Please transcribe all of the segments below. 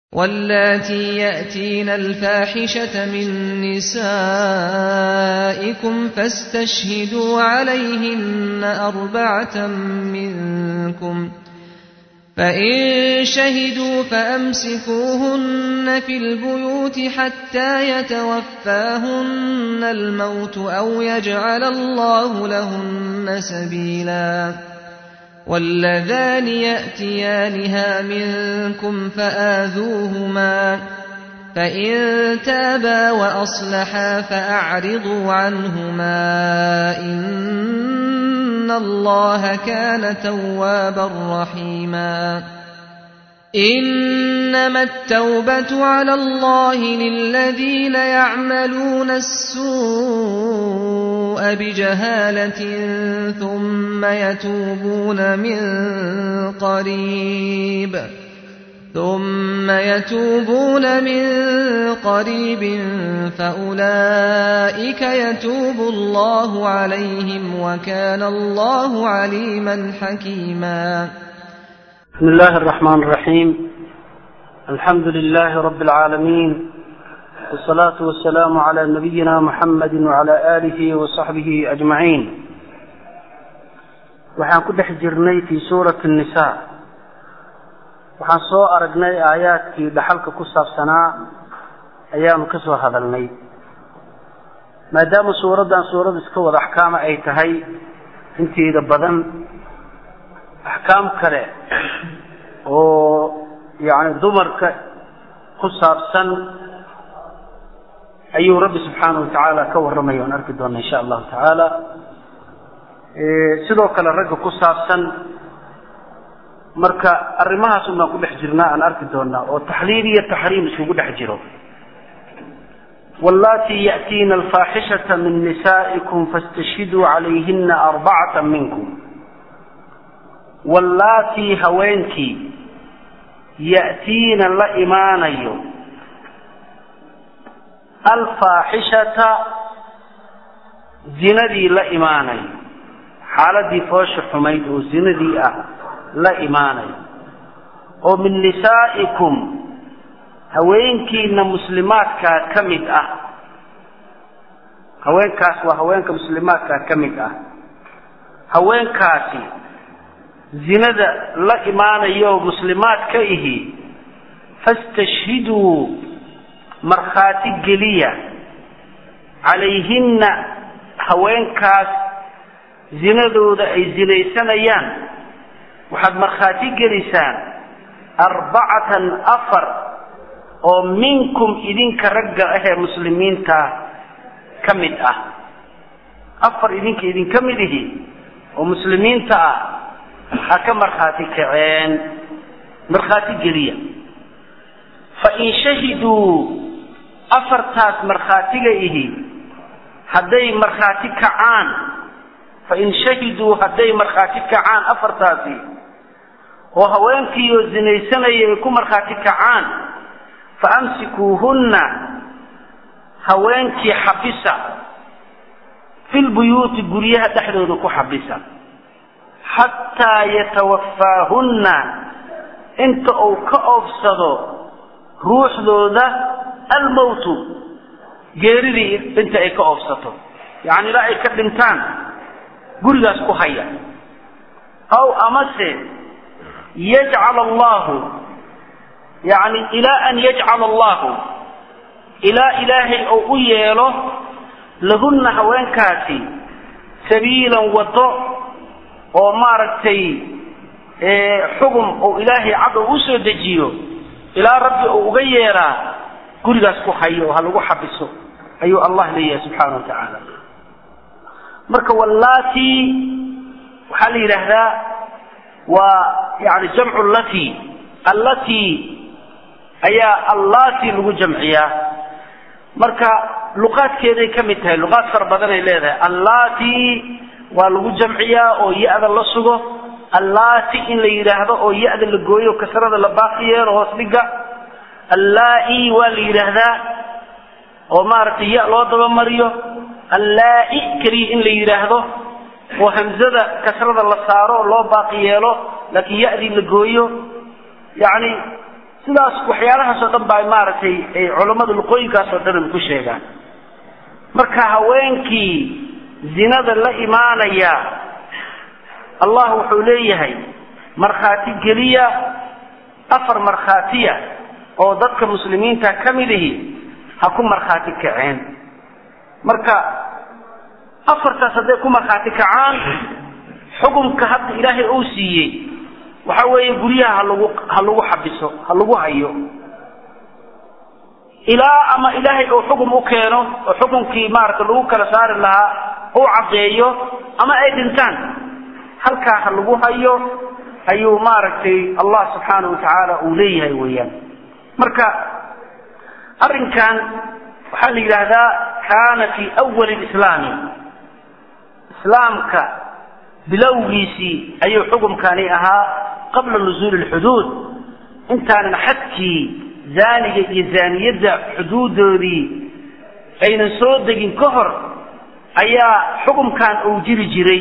واللاتي يأتين الفاحشة من نسائكم فاستشهدوا عليهن أربعة منكم فإن شهدوا فأمسكوهن في البيوت حتى يتوفاهن الموت أو يجعل الله لهن سبيلا واللذان يأتيانها منكم فآذوهما فإن تابا وأصلحا فأعرضوا عنهما إن الله كان توابا رحيما إنما التوبة على الله للذين يعملون السوء بجهالة ثم يتوبون من قريب ثم يتوبون من قريب فأولئك يتوب الله عليهم وكان الله عليما حكيما بسم الله الرحمن الرحيم الحمد لله رب العالمين والصلاة والسلام على نبينا محمد وعلى آله وصحبه أجمعين waxaan ku dhex jirnay fii suurati الnisaa waxaan soo aragnay aayaadkii dhaxalka ku saabsanaa ayaanu ka soo hadalnay maadaama suuraddan suurad iska wada axkaama ay tahay inteeda badan axkaam kale oo yani dumarka ku saabsan ayuu rabbi subxaanahu watacaala ka warramaya aan arki doona insha allahu tacaala sidoo kale ragga ku saabsan marka arrimahaas un baan ku dhex jirnaa aan arki doonaa oo taxliil iyo taxriim iskugu dhex jiro wallati ya'tiina alfaaxishata min nisaa'ikum fastashhiduu calayhina arbacata minkum wallaatii haweenkii ya'tiina la imaanayo alfaaxishata zinadii la imaanayo xaaladii foosha xumayd oo zinadii ah la imaanayo oo min nisaa'ikum haweenkiina muslimaadkaa ka mid ah haweenkaas waa haweenka muslimaadkaa ka mid ah haweenkaasi zinada la imaanayo muslimaad ka ihi fastashhiduu markhaati geliya calayhinna haweenkaas zinadooda ay zinaysanayaan waxaad markhaati gelisaan arbacatan afar oo minkum idinka ragga ahee muslimiinta ka mid ah afar idinka idinka mid ihi oo muslimiinta ah ha ka markhaati kaceen markhaati geliya fa in shahiduu afartaas markhaatiga ihi hadday markhaati kacaan fa in shahiduu hadday markhaati kacaan afartaasi oo haweenkiioo zinaysanaya ay ku markhaati kacaan fa amsikuuhunna haweenkii xabisa filbuyuuti guryaha dhexdooda ku xabisa xataa yatawafaahunna inta uu ka oofsado ruuxdooda almowtu geeridii inta ay ka oofsato yacni ilaa ay ka dhintaan gurigaas ku haya aw amase yajcala allahu yacni ilaa an yajcala allahu ilaa ilaahay oo u yeelo lahunna haweenkaasi sabiilan waddo oo maaragtay xugum oo ilaahay cad oo u soo dejiyo ilaa rabbi oo uga yeeraa gurigaas ku hayo oo ha lagu xabiso ayuu allah leeyahay subxaana wa tacaala marka wallati waxaa la yidhaahdaa waa yani jamcu lati allati ayaa allati lagu jamciyaa marka luqaadkeeday ka mid tahay luqaad fara badan ay leedahay allati waa lagu jamciyaa oo ya-da la sugo allati in la yidhaahdo oo ya-da la gooyo kasrada la baaqi yeelo hoos dhiga allai waa la yidhaahdaa oo maaragtay ya loo dabamariyo allai keliya in la yidhaahdo oo hamzada kasrada la saaro loo baaqi yeelo laakiin ya-dii la gooyo yacni sidaas waxyaalahaasoo dhan baa maaragtay ay culammada luqooyinkaasoo dhan ku sheegaan marka haweenkii zinada la imaanaya allah wuxuu leeyahay markhaati geliya afar markhaatiya oo dadka muslimiinta ka mid ihi ha ku markhaati kaceen marka afartaas hadday ku markhaati kacaan xukumka hadda ilaahay uu siiyey waxa weeye guryaha halagu ha lagu xabiso ha lagu hayo ilaa ama ilaahay uu xukum u keeno oo xukumkii maaragta lagu kala saari lahaa uu caddeeyo ama ay dhintaan halkaa ha lagu hayo ayuu maaragtay allah subxaanahu watacaala uu leeyahay weeyaan marka arrinkan waxaa la yidhaahdaa kaana fii awali lislaami islaamka bilowgiisii ayuu xukumkani ahaa qabla nuzuuli lxuduud intaanan xadkii zaaniga iyo zaaniyadda xuduudoodii aynan soo degin ka hor ayaa xukumkan uu jiri jiray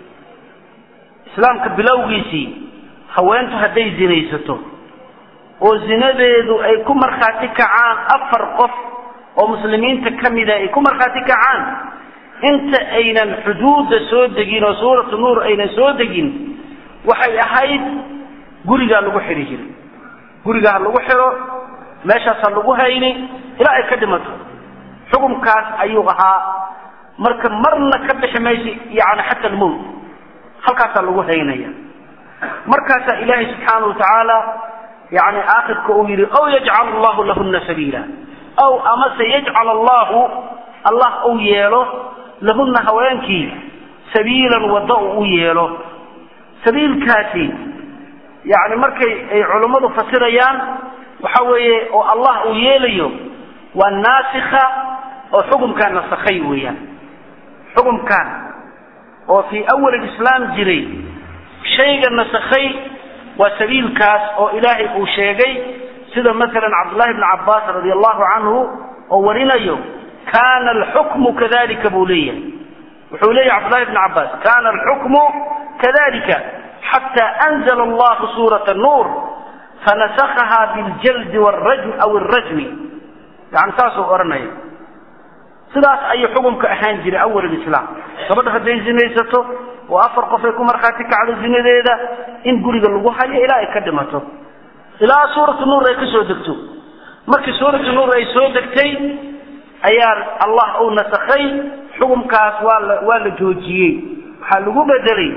islaamka bilowgiisii haweentu hadday zinaysato oo zinadeedu ay ku markhaati kacaan afar qof oo muslimiinta ka mida ay ku markhaati kacaan inta aynan xuduudda soo degin oo suuratu nuur aynan soo degin waxay ahayd gurigaa lagu xidhi jiray guriga ha lagu xidho meeshaas ha lagu hayni ilaa ay ka dhimato xukumkaas ayuu ahaa marka marna ka bixi mayso yani xata almowt halkaasaa lagu haynaya markaasaa ilaahay subxaana wa tacaala yani aakhirka uu yidhi aw yajcal allahu lahuna sabiila aw amase yajcal allahu allah uu yeelo lahuna haweenkii sabiilan waddo uu u yeelo sabiilkaasi yani markay ay culummadu fasirayaan waxa weeye oo allah uu yeelayo waa naasikha oo xukumkaan nasakhay weeyaan xukumkan oo fii awal islaam jiray shayga nasakhay waa sabiilkaas oo ilaahay uu sheegay sida masalan cabdullahi bni cabbaas radi allahu canhu oo warinayo kana alxukmu kadalika buu leeyahay wuxuu leeyahy cabdullahi bni cabbaas kana alxukmu kadalika xata anzla allahu suurata nuur fanasakaha biljaldi wrajm aw alrajmi yani saasuu odhanaya sidaas ayuu xukumka ahaan jiray awal islaam gabadha hadday zinaysato oo afar qof ay ku markhaati kacdo zinadeeda in guriga lagu hayo ilaa ay ka dhimato ilaa suuratu nuur ay ka soo degto markii suuratu nuur ay soo degtay ayaa allah uu nasakhay xukumkaas waa la waa la joojiyey waxaa lagu bedelay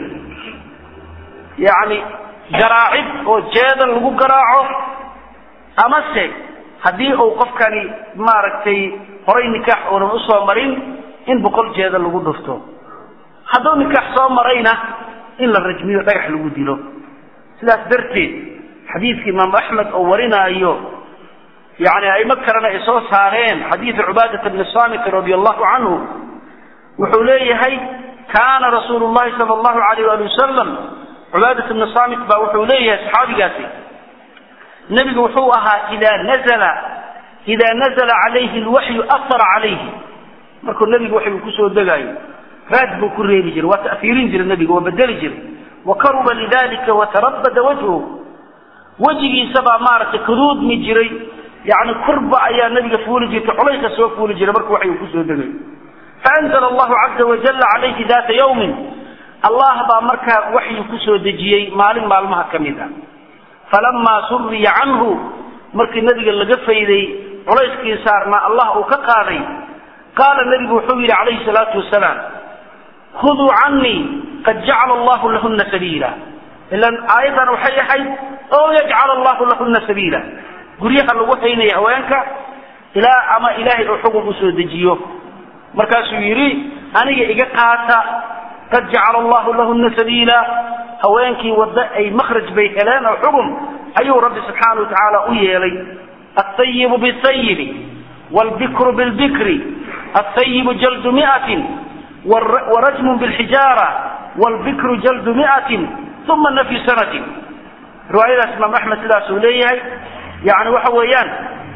yacni garaacid oo jeedan lagu garaaco amase haddii uu qofkani maaragtay horay nikaax uunan usoo marin in boqol jeeda lagu dhufto hadduu nikaax soo marayna in la rajmiyo dhagax lagu dilo sidaas darteed xadiidka imaamu axmed oo warinaayo yani aimo kalena ay soo saareen xadiidu cubaadata bni samit radi allahu canhu wuxuu leeyahay kaana rasuulu llahi sala allahu alayh ali wasalam cubaadata bni samit baa wuxuu leeyahay saxaabigaasi nebigu wuxuu ahaa idaa nazla idaa nazla calayhi lwaxyu ahara calayhi markuu nebigu waxyu kusoo degaayo raad buu ku reebi jiray waa ta'fiirin jiray nebiga waa bedeli jiray wa karuba lidalika watarabada wajhu wejigiisabaa maaragtay kaduudmi jiray yani kurba ayaa nebiga fuuli jirtay culayska soo fuuli jiray markuu waxyu kusoo degayo faanzla allahu caza wajala calayhi data yawmin allah baa markaa waxyu kusoo dejiyey maalin maalmaha ka mid ah falamaa suriya canhu markii nebiga laga fayday culayskii saarnaa allah uu ka qaaday qaala nebigu wuxuu yidhi calayhi salaatu wasalaam khuduu canii qad jacala allahu lahuna sabiila ilan aayaddan waxay ahayd oo yajcal allahu lahuna sabiila guryaha lagu haynaya haweenka ilaa ama ilaahay uu xukun usoo dejiyo markaasuu yidhi aniga iga qaata qad jacala allahu lahuna sabiila haweenkii waddo ay makhraj bay heleen oo xugum ayuu rabbi subxaana wa tacaala u yeelay alطayibu biاطayibi wاlbikru biاlbikri alطayibu jaldu miatin warajmu biاlxijaara wاlbikru jaldu miatin uma nafyu sanatin riwaayadaas imaam axmed sidaasuu leeyahay yani waxa weeyaan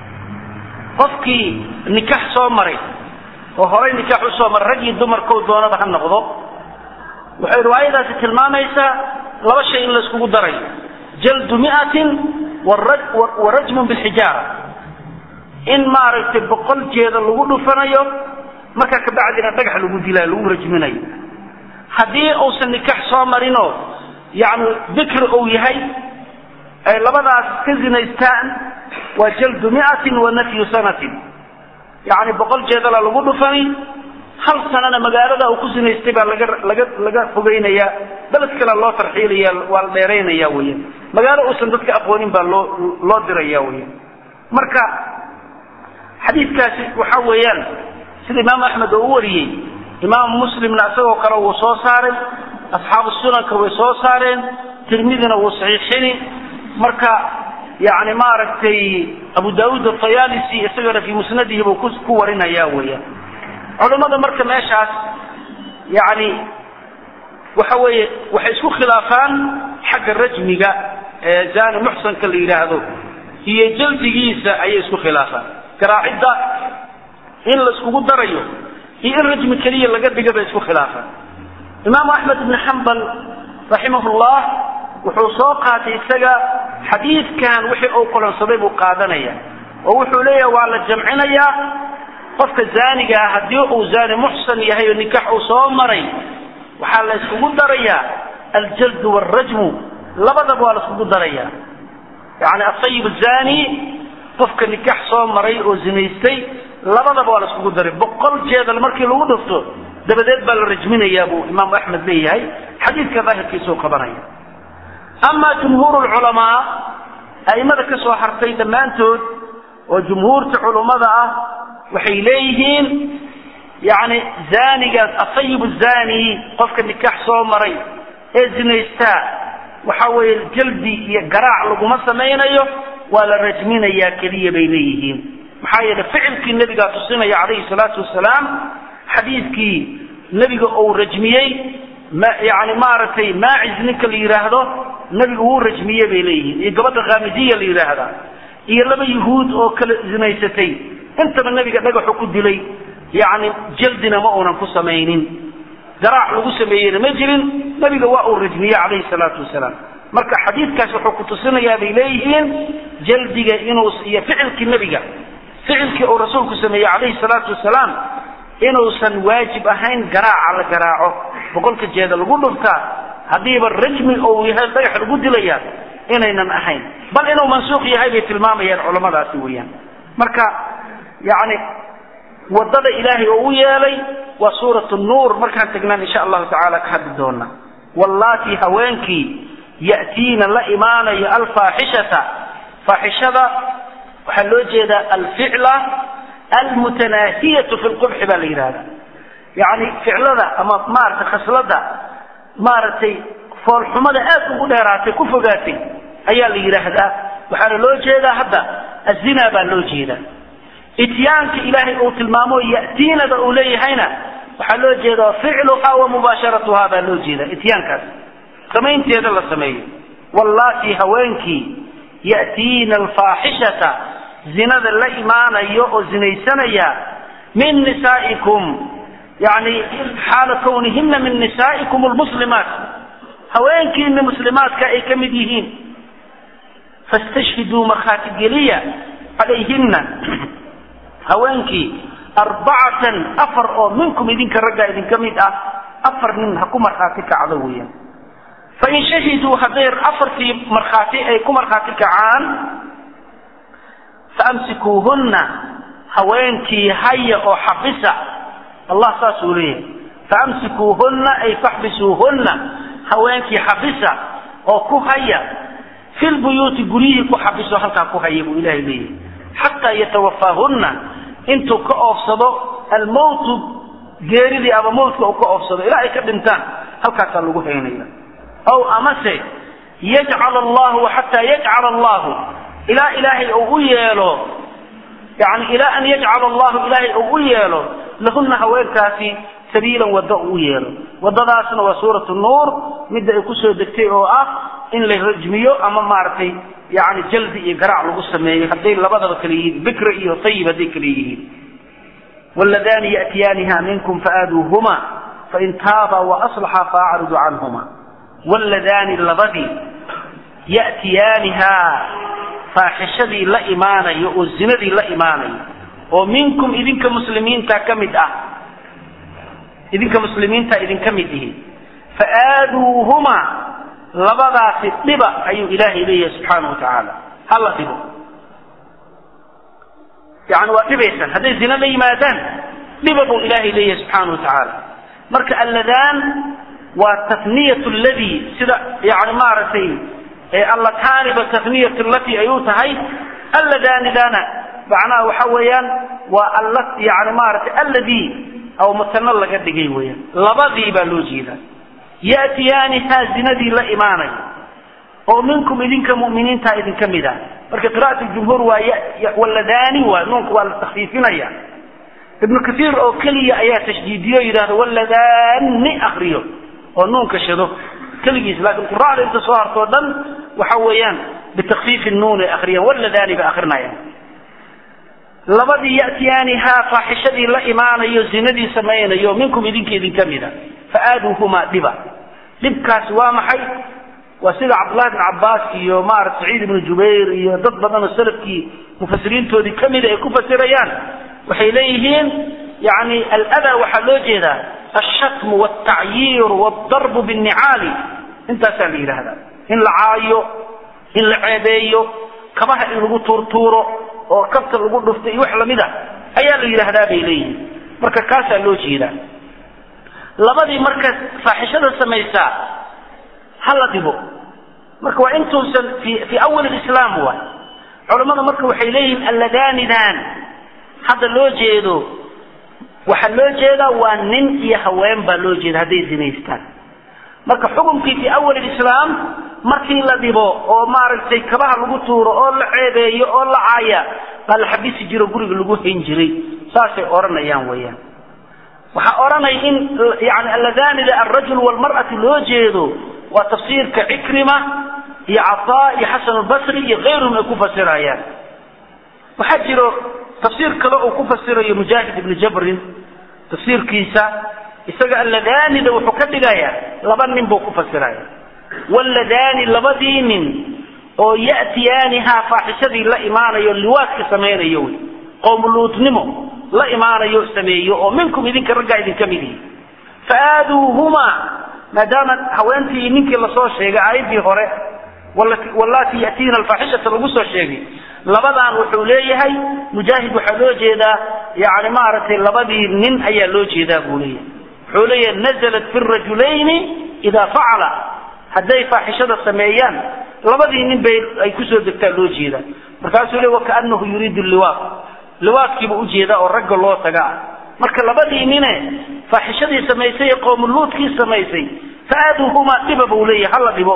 qofkii nikax soo maray oo horay nikax usoo maray rag iyo dumarkou doonaba ha noqdo waxay riwaayadaasi tilmaamaysaa laba shay in layskugu daray jaldu miatin wa rajmun bilxijaara in maaragtay boqol jeeda lagu dhufanayo markaa kabacdina dhagax lagu dilaayo lagu rajminayo haddii uusan nikax soo marinoo yani bikri uu yahay ay labadaas ka zinaystaan waa jaldu miatin wa nafyu sanatin yani boqol jeedala lagu dhufani hal sanana magaalada uu ku zinaystay baa laga laga laga fogeynaya beled kale loo tarxiilaya waa la dheeraynaya weyan magaalo uusan dadka aqoonin baa loo loo diraya weyan marka xadiidkaasi waxa weeyaan sida imaam axmed oo u wariyey imaam muslimna isagoo kale wuu soo saaray asxaabu sunanka way soo saareen tirmidina wuu saxiixini marka yani maaragtay abu daauud atayalisi isagana fii musnadihi buu ku ku warinaya weeyaan culammada marka meeshaas yani waxa weeye waxay isku khilaafaan xagga rajmiga ee zani muxsanka la yidhaahdo iyo jaldigiisa ayay isku khilaafaan garaacidda in la iskugu darayo iyo in rajmi keliya laga dhiga bay isku khilaafaan imaamu axmed ibn xambal raximahullah wuxuu soo qaatay isaga xadiidkan wixii uu kulansaday buu qaadanaya oo wuxuu leeyahay waa la jamcinayaa qofka zaaniga ah haddii uu zaani muxsan yahay oo nikax uu soo maray waxaa la iskugu darayaa aljaldu waalrajmu labadaba waa la iskugu darayaa yani asayib zani qofka nikax soo maray oo zinaystay labadaba waa la iskugu daray boqol jeedal markii lagu dhufto dabadeed baa la rajminayaa buu imaamu axmed leeyahay xadiidka daahirkiisuu qabanaya amaa jumhuur lculamaa a'imada ka soo hartay dhammaantood oo jumhuurta culummada ah waxay leeyihiin yani zanigaas asayib zani qofka nikax soo maray ee zinaystaa waxa weeye jaldi iyo garaac laguma samaynayo waa la rajminayaa keliya bay leeyihiin maxaa yeele ficilkii nebigaa tusinaya calayhi salaatu wasalaam xadiidkii nebiga uu rajmiyey yani maaragtay maacis ninka la yidhaahdo nebigu wuu rajmiye bay leeyihiin iyo gabadha khamidiya la yidhaahda iyo laba yuhuud oo kala zinaysatay intaba nebiga dhagaxu ku dilay yani jaldina ma uunan ku samaynin garaac lagu sameeyeyna ma jirin nebiga waa uu rajmiye calayhi salaatu wasalaam marka xadiidkaas wuxuu ku tusinayaa bay leeyihiin jaldiga inuu iyo ficilkii nebiga ficilkii uu rasuulku sameeyey calayhi salaatu wasalaam inuusan waajib ahayn garaaca la garaaco boqolka jeeda lagu dhuftaa haddiiba rajmi uu yahay dhagax lagu dilaya inaynan ahayn bal inuu mansuuq yahay bay tilmaamayaan culammadaasi weeyaan marka yani wadada ilaahay oo u yeelay waa suurat nuur markaan tagnaan insha allahu tacaala ka hadli doona wallaati haweenkii ya'tiina la imaanayo alfaaxishata faaxishada waxaa loo jeedaa alficla almutanaahiyatu fi lqubxi baa la yidhahda yani ficlada ama maaragtay khaslada maaragtay foolxumada aad ugu dheeraatay ku fogaatay ayaa la yidhaahdaa waxaana loo jeedaa hadda azina baa loo jeedaa ityaanka ilaahay uu tilmaamo ya'tiinada uu leeyahayna waxaa loo jeedaa ficluha wa mubaasharatuha baa loo jeedaa ityaankaas samaynteeda la sameeyo wallaati haweenkii ya'tiina alfaaxishata zinada la imaanayo oo zinaysanaya min nisaa'ikum yani xaala kawnihina min nisaa'ikum lmuslimaat haweenkiina muslimaadka ay ka mid yihiin fastashhiduu markhaati geliya calayhina haweenkii arbacatan afar oo minkum idinka raggaa idinka mid ah afar nin ha ku markhaati kacdo weeyaan fain shahiduu hadday afartii markhaati ay ku markhaati kacaan faamsikuuhunna haweenkii haya oo xabisa allah saasuu leeyahay faamsikuuhunna ay faxbisuuhunna haweenkii xabisa oo ku haya fi lbuyuuti guryihii ku xabiso halkaa ku haya buu ilahay leeyahay xataa yatawafaahunna intuu ka oofsado almowtu geeridii ama mowtka uu ka oofsado ilaa ay ka dhintaan halkaasaa lagu haynaya aw amase yajcal allahu xataa yajcala allahu ilaa ilaahay uu u yeelo yani ilaa an yajcala allahu ilaahay uu u yeelo lahunna haweenkaasi sabiilan waddo uu u yeelo waddadaasna waa suuratu nuur midda ay kusoo degtay oo ah in la rajmiyo ama maaragtay yani jaldi iyo garaac lagu sameeyo hadday labadaba kale yihiin bikra iyo tayib hadday kale yihiin wladani yatiyaaniha minkum faaduuhuma fain taaba waaslaxa faacridu canhuma wladaani labadii yatiyaanihaa faaxishadii la imaanayo oo zinadii la imaanayo oo minkum idinka muslimiinta ka mid ah idinka muslimiinta idinka mid ihi faaaduuhuma labadaasi dhiba ayuu ilaahay leeyahay subxaana wa tacaala hala dhibo yani waa dhibaysaan hadday zina la yimaadaan dhiba buu ilaahay leeyahay subxaana wa tacaala marka alladaan waa tafniyat ladii sida yani maaragtay allataaniba tafniyat lati ay u tahay alladaanidana macnaha waxa weeyaan waa alla yani maaragtay alladii aw matano laga dhigay weeyaan labadii baa loo jeedaa ya'tiyaanihaa zinadii la imaanay oo minkum idinka mu'miniinta idinka mid ah marka qira'at jumhuur waa waladaani waa nuunka waa la takfiifinaya ibnu kaiir oo keliya ayaa tashdiidiyo yidhahdo waladaani akriyo oo nuunka shado keligiis laakiin qura'da inta soo hartoo dhan waxa weeyaan bitakfiifi nuun ay akriyaan waladaani bay akrinayaan labadii ya'tiyaanihaa faaxishadii la imaanayo zinadii samaynayo minkum idinka idinka mida faaaduuhumaa dhiba dhibkaasi waa maxay waa sida cabdullahi bn cabbaas iyo maarata saciid ibnu jubayr iyo dad badan oo salafkii mufasiriintoodii kamida ay ku fasirayaan waxay leeyihiin yani aladaa waxaa loo jeedaa alshatmu waltacyiiru waldarbu binnicaali intaasaa la yidhaahdaa in la caayo in la ceebeeyo kabaha in lagu tuurtuuro oo kabta lagu dhufto iyo wax lamid a ayaa la yidhaahdaa bay leeyihiin marka kaasaa loo jeedaa labadii marka faaxishada samaysaa ha la dhibo marka waa intuusan fi fii awal lislaam waay culammada marka waxay leeyihiin alladaanidan hadda loo jeedo waxaa loo jeedaa waa nin iyo haween baa loo jeeda hadday zinaystaan marka xukumkii fii awal lislaam markii la dhibo oo maaragtay kabaha lagu tuuro oo la ceebeeyo oo la caaya baa la xabisi jiro guriga lagu hayn jiray saasay odhanayaan weeyaan waxaa odhanaya in yani alladaanida alrajul walmar'ati loo jeedo waa tafsiirka cikrima iyo cataa iyo xasan albasri iyo kayruhum ay ku fasirayaan waxaa jiro tafsiir kale uu ku fasirayo mujaahid ibni jabrin tafsiirkiisa isaga alladaanida wuxuu ka dhigayaa laba nin buu ku fasiraya walladaani labadii nin oo ya'tiyaanihaa faaxishadii la imaanayo liwaadka samaynayo wy qowmuluutnimo la imaanayo sameeyo oo minkum idinka raggaa idinka mid yihi faaaduuhumaa maadaama haweentii ninkii lasoo sheegay aayaddii hore wallati yatiina alfaaxishata lagu soo sheegay labadan wuxuu leeyahay mujaahid waxaa loo jeedaa yani maaragtay labadii nin ayaa loo jeedaa buu leeyahay wuxuu leeyahay nazalat fi rajulayni idaa facala hadday faaxishada sameeyaan labadii nin bay ay kusoo degtaa loo jeedaa markaasuu le wakaanahu yuriidu liwaaq liwaadkiiba ujeedaa oo ragga loo taga ah marka labadii nine faaxishadii samaysay ee qowmuluudkii samaysay faaduuhumaa dhiba buu leeyahay hala dhibo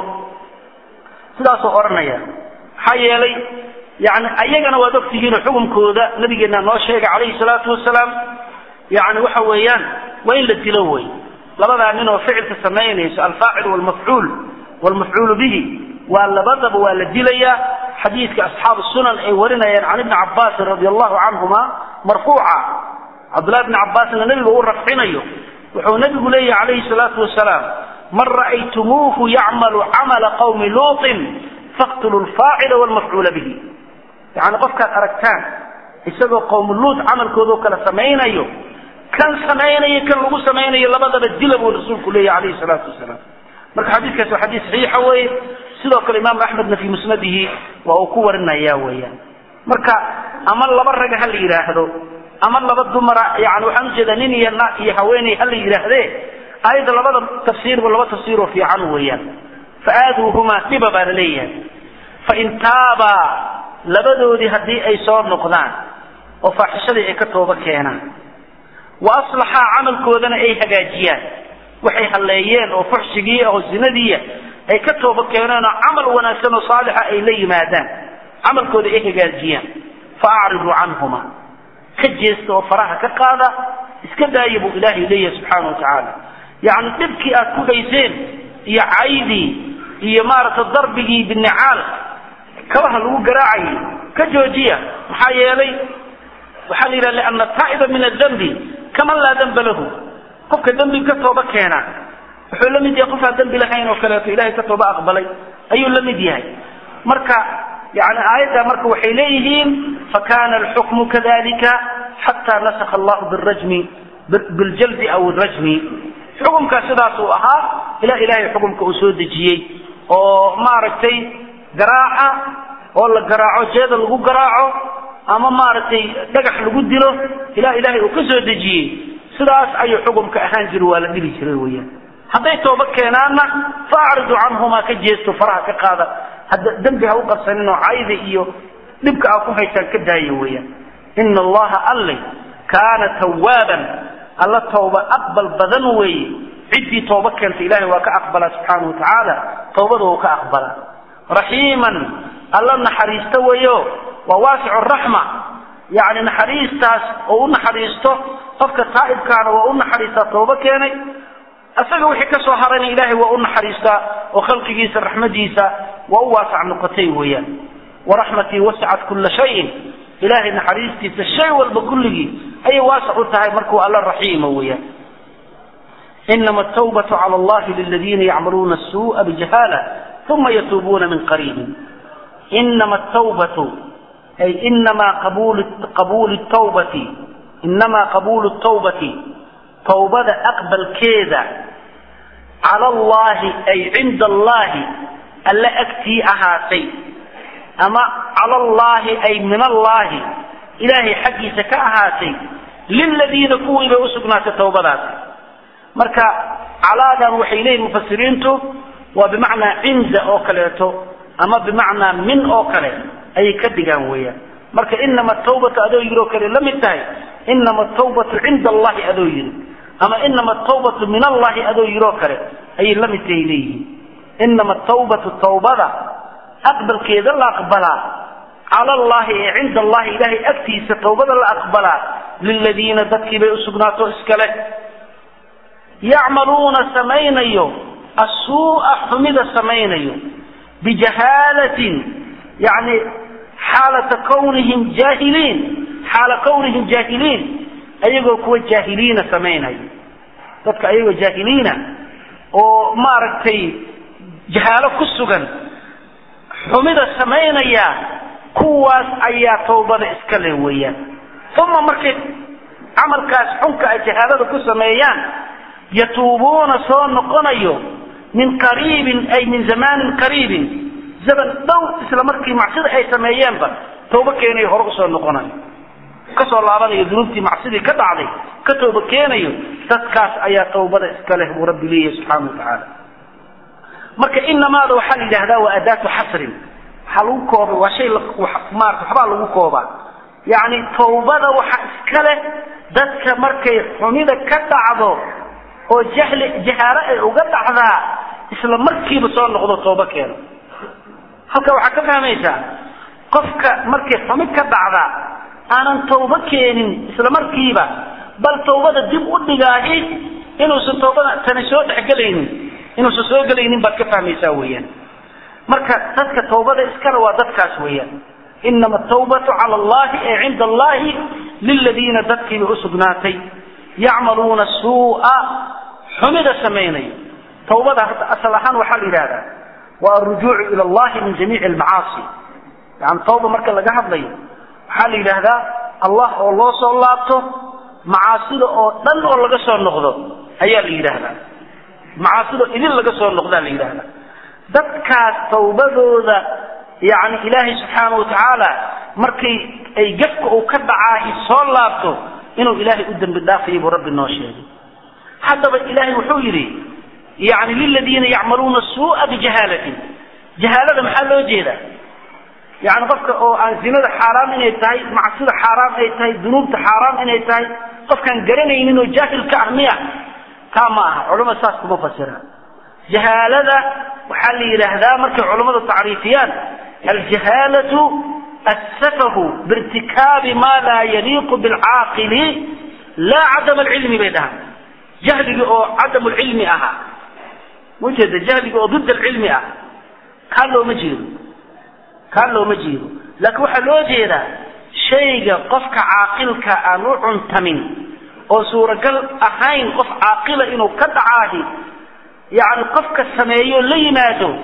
sidaasuu odhanaya maxaa yeelay yani ayagana waad ogtihiinoo xukunkooda nabigeena noo sheegay calayhi salaatu wasalaam yani waxa weeyaan waa in la dilo wey labadaa nin oo ficilka samaynayso alfaacil walmafcuul walmafcuulu bihi waa labadaba waa la dilayaa xadiidka asxaabu sunan ay warinayaan can ibni cabaasin radi allahu canhuma marfuuca cabdullahi bni cabbaasna nebiga u rafcinayo wuxuu nebigu leeyahy calayhi salaatu wasalaam man ra'aytumuuhu yacmalu camala qawmi luutin faqtuluu lfaacila walmafcuula bihi yani qofkaad aragtaan isagoo qowmu luut camalkoodao kala samaynayo kan samaynayo kan lagu samaynayo labadaba dila buu rasuulku leeyahy calayhi salaatu wasalaam marka xadiidkaasi waa xadiis saxiixa weye sidoo kale imaamu axmedna fii musnadihi waa uu ku warinaya weeyaan marka ama laba raga ha la yidhaahdo ama laba dumara yani waxaan ujeedaa nin iyo na iyo haweeney ha la yidhaahdee ayadda labada tafsiirba laba tafsiiroo fiican weeyaan faaaduuhumaa dhiba baa la leeyahay fain taabaa labadoodii haddii ay soo noqdaan oo faaxishadii ay ka tooba keenaan wa aslaxaa camalkoodana ay hagaajiyaan waxay halleeyeen oo fuxshigii oo zinadiiya ay ka tooba keeneen oo camal wanaagsan oo saalixa ay la yimaadaan camalkooda ay hagaajiyaan fa acridu canhuma ka jeesta oo faraha ka qaada iska daaya buu ilaahay leeyahay subxaana wa tacaala yacni dhibkii aad ku hayseen iyo caydii iyo maaragtay darbigii binicaal kabaha lagu garaacayay ka joojiya maxaa yeelay waxaa la yidhaha liana taa'iba min adambi kaman laa damba lahu qofka dembi ka tooba keena wuxuu la mid yahay qof aan dembi lahayn oo kaleeto ilahay ka tooba aqbalay ayuu la mid yahay marka yani aayadda marka waxay leeyihiin fakana alxukmu kadalika xataa nasakha allahu birajmi biljaldi aw rajmi xukumkaa sidaas uu ahaa ilaa ilahay xukumka uu soo dejiyey oo maaragtay garaaca oo la garaaco jeeda lagu garaaco ama maaragtay dhagax lagu dilo ilaa ilahay uu ka soo dejiyey sidaas ayuu xukumka ahaan jira waa la dhili jiray weyaan hadday tooba keenaanna fa acridu canhumaa ka jeesto faraha ka qaada hadda dembi ha u qabsanin oo cayda iyo dhibka aa ku haysaan ka daaya weeyaan ina allaha alle kaana tawaaban alla tooba aqbal badan weeye ciddii tooba keenta ilahay waa ka aqbalaa subxaana wa tacaala toobada uu ka aqbalaa raxiiman alla naxariista weeyo waa waasicu raxma yani naxariistaas oo u naxariisto qofka taa'ibkaana waa u naxariistaa tooba keenay isaga wixii ka soo harayna ilaahay waa u naxariistaa oo khalqigiisa raxmadiisa waa u waasac noqotay weeyaan waraxmatii wasicat kula shayin ilaahay naxariistiisa shay walba kulligii ayay waasac u tahay markuu alla raxiima weeyaan inama atawbatu cala allahi liladiina yacmaluuna asuu'a bijahaala uma yatuubuuna min qariibin inama atawbatu ay inamaa qabul qabuuli tawbati inamaa qabuulu tawbati tawbada aqbalkeeda cala allahi ay cinda allahi alle agtii ahaatay ama cala allahi ay min allahi ilaahay xaggiisa ka ahaatay liladiina kuwii bay usugnaatay tawbadaasi marka calaadan waxay leeyihin mufasiriintu waa bimacnaa cinda oo kaleeto ama bimacnaa min oo kale ayay ka dhigaan weeyaan marka inama tawbatu adoo yidhi oo kale la mid tahay inama tawbatu cinda allahi adoo yidhi ama inama tawbatu min allahi adoo yidhi oo kale ayay la mid tahay leeyihiin inama tawbatu tawbada aqbalkeeda la aqbalaa cala allahi ee cinda allahi ilaahay agtiisa tawbada la aqbalaa liladiina dadkii bay usugnaato iskale yacmaluuna samaynayo asuu'a xumida samaynayo bijahaalatin yani xaalata kawnihim jaahiliin xaala kawnihim jaahiliin ayagoo kuwa jaahiliina samaynayo dadka ayagoo jaahiliina oo maaragtay jahaalo ku sugan xumida samaynaya kuwaas ayaa tawbada iska leh weeyaan uma markay camalkaas xunka ay jahaalada ku sameeyaan yatuubuuna soo noqonayo min qariibin ay min zamaanin qariibin zaman dhow isla markii macsida ay sameeyeenba tooba keenayo hore usoo noqonayo kasoo laabanayo dunuubtii macsidii ka dhacday ka tooba keenayo dadkaas ayaa tawbada iska leh buu rabbi leeyahay subxaana wa tacaala marka inamaada waxaa la yidhahdaa waa adaatu xasrin waxaa lagu koobay waa shay maarata waxbaa lagu koobaa yacni tawbada waxa iska leh dadka markay xumida ka dhacdo oo jahli jahaalo ay uga dhacdaa isla markiiba soo noqdo tooba keeno halka waxaa ka fahmaysaa qofka markay xumi ka dhacdaa aanan tawbo keenin isla markiiba bal tawbada dib u dhigaahi inuusan tawbada tani soo dhexgelaynin inuusan soo gelaynin baad ka fahmaysaa weeyaan marka dadka tawbada iskale waa dadkaas weeyaan inama atawbatu cala allahi ee cinda allahi liladiina dadkiiba usugnaatay yacmaluuna suu'a xumida samaynayo tawbada asal ahaan waxaa la yidhahdaa waa arujuucu ila allahi min jamiici almacaasi yani tawba marka laga hadlayo waxaa la yidhaahdaa allah oo loo soo laabto macaasida oo dhan oo laga soo noqdo ayaa la yidhaahdaa macaasida idin laga soo noqdaa la yidhaahdaa dadkaas tawbadooda yani ilaahay subxaana wa tacaala markay ay gafka uu ka dhacaahi soo laabto inuu ilaahay u dembi dhaafaya buu rabbi noo sheegay haddaba ilaahay wuxuu yidhi yani liladiina yacmaluuna suu'a bijahaalatin jahaalada maxaa loo jeedaa yani qofka oo aan zinada xaaraam inay tahay macsida xaaraam ay tahay dunuubta xaaraam inay tahay qofkaan garanaynin oo jaahil ka ah miya taa ma aha culama saas kuma fasiraan jahaalada waxaa la yidhaahdaa markay culammadu tacriifiyaan aljahaalatu asafahu biirtikaabi ma laa yaliiqu bilcaaqili laa cadam alcilmi bay dhahaan jahliga oo cadam lcilmi ahaa ujeeda jahliga oo did alcilmi ah kaa looma jeedo kaa looma jeedo laakiin waxaa loo jeedaa shayga qofka caaqilka aan u cuntamin oo suuragal ahayn qof caaqila inuu ka dhacaahi yacni qofka sameeyo la yimaado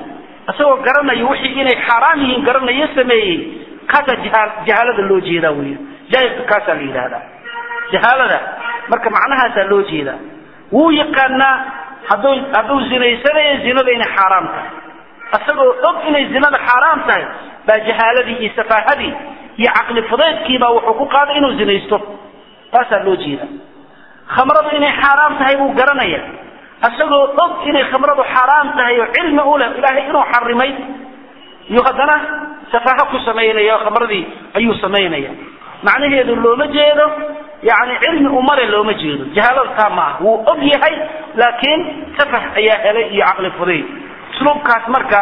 isagoo garanaya wixii inay xaaraam yihiin garanayo sameeyey kaasaa jahaal jahaalada loo jeedaa weya jaahilka kaasaa la yidhahdaa jahaalada marka macnahaasaa loo jeedaa wuu yaqaanaa hadduu hadduu zinaysanayo zinada inay xaaraam tahay isagoo og inay zinada xaaraam tahay baa jahaaladii iyo safaahadii iyo caqli fudeydkiibaa wuxuu ku qaaday inuu zinaysto taasaa loo jeeda khamradu inay xaaraam tahay buu garanaya isagoo og inay khamradu xaaraam tahay oo cilmi u leh ilaahay inuu xarimay iyo haddana safaaho ku samaynaya oo khamradii ayuu samaynaya macnaheedu looma jeedo yani cilmi umale looma jeedo jahaalada taa ma ah wuu og yahay laakiin safah ayaa helay iyo caqli fudayd usluubkaas marka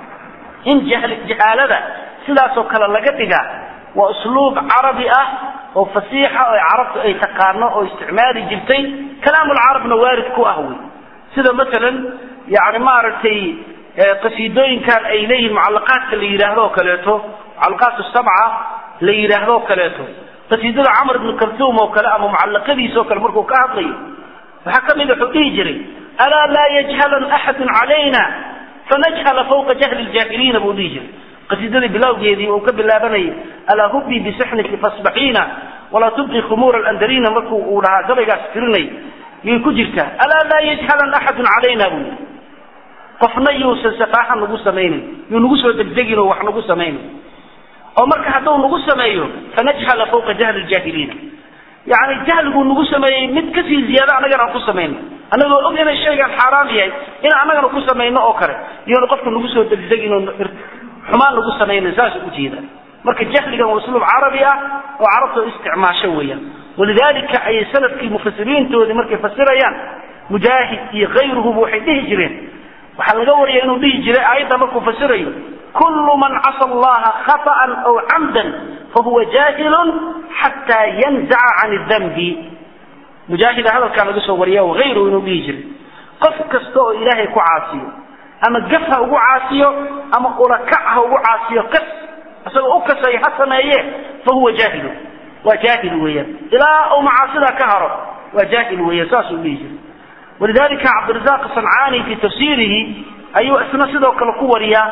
in jahaalada sidaasoo kale laga dhigaa waa usluub carabi ah oo fasiixa oo carabtu ay taqaano oo isticmaali jirtay kalaamulcarabna waarid ku ah wey sida masalan yani maaragtay qasiidooyinkan ay leeyihin mucalaqaadka la yidhaahdo oo kaleeto mucalaqaat sabca la yidhaahdo o kaleeto qasiidada camr ibnu kaltuum oo kale ama mucalaqadiisa oo kale markuu ka hadlayo waxaa kamid wuxuu dhihi jiray alaa laa yajhalan axadun calayna fanajhala fawqa jahli ljaahiliina buu dhihi jiray qasiidadii bilowgeedii uu ka bilaabanayay alaa hubii bisixniki fasbaxiina walaa tubqi khumuura alandarina markuu uu dhahaa gabaygaas tirinay yay ku jirtaa alaa laa yajhalan axadun calayna buu yidhi qofna yuusan safaaxa nagu samaynin yuu nagu soo degdegin oo wax nagu samaynin oo marka hadduu nagu sameeyo fanajhala fawqa jahli ljaahiliina yani jahliguu nagu sameeyey mid kasii ziyaado annagana aan ku samayno annagoo og inay shaygan xaaraam yahay in annagana ku samayno oo kale iyoona qofka nagu soo degdegin oo xumaan nagu samayna saas ujeeda marka jahligan waa usluub carabi ah oo carabta isticmaasho weeyaan walidalika ayay sanadkii mufasiriintoodii markay fasirayaan mujaahid iyo kayruhuba waxay dhihi jireen waxaa laga waraya inuu dhihi jiray aayadda markuu fasirayo kullu man casa allaha khaطأa aw camdan fahuwa jahilun xataa yanzaca can dambi mujaahida hadalkaa laga soo wariya hayruhu inuu dhihi jiray qof kasta oo ilaahay ku caasiyo ama gaf ha ugu caasiyo ama ulakac ha ugu caasiyo kas isagoo u kasay ha sameeye fahuwa jaahilu waa jaahil weeyaan ilaa uu macaasida ka haro waa jaahil weeyaan saasuu dhihi jiray walidalika cabdirazaq sancaani fi tafsiirihi ayuu isna sidoo kale ku wariyaa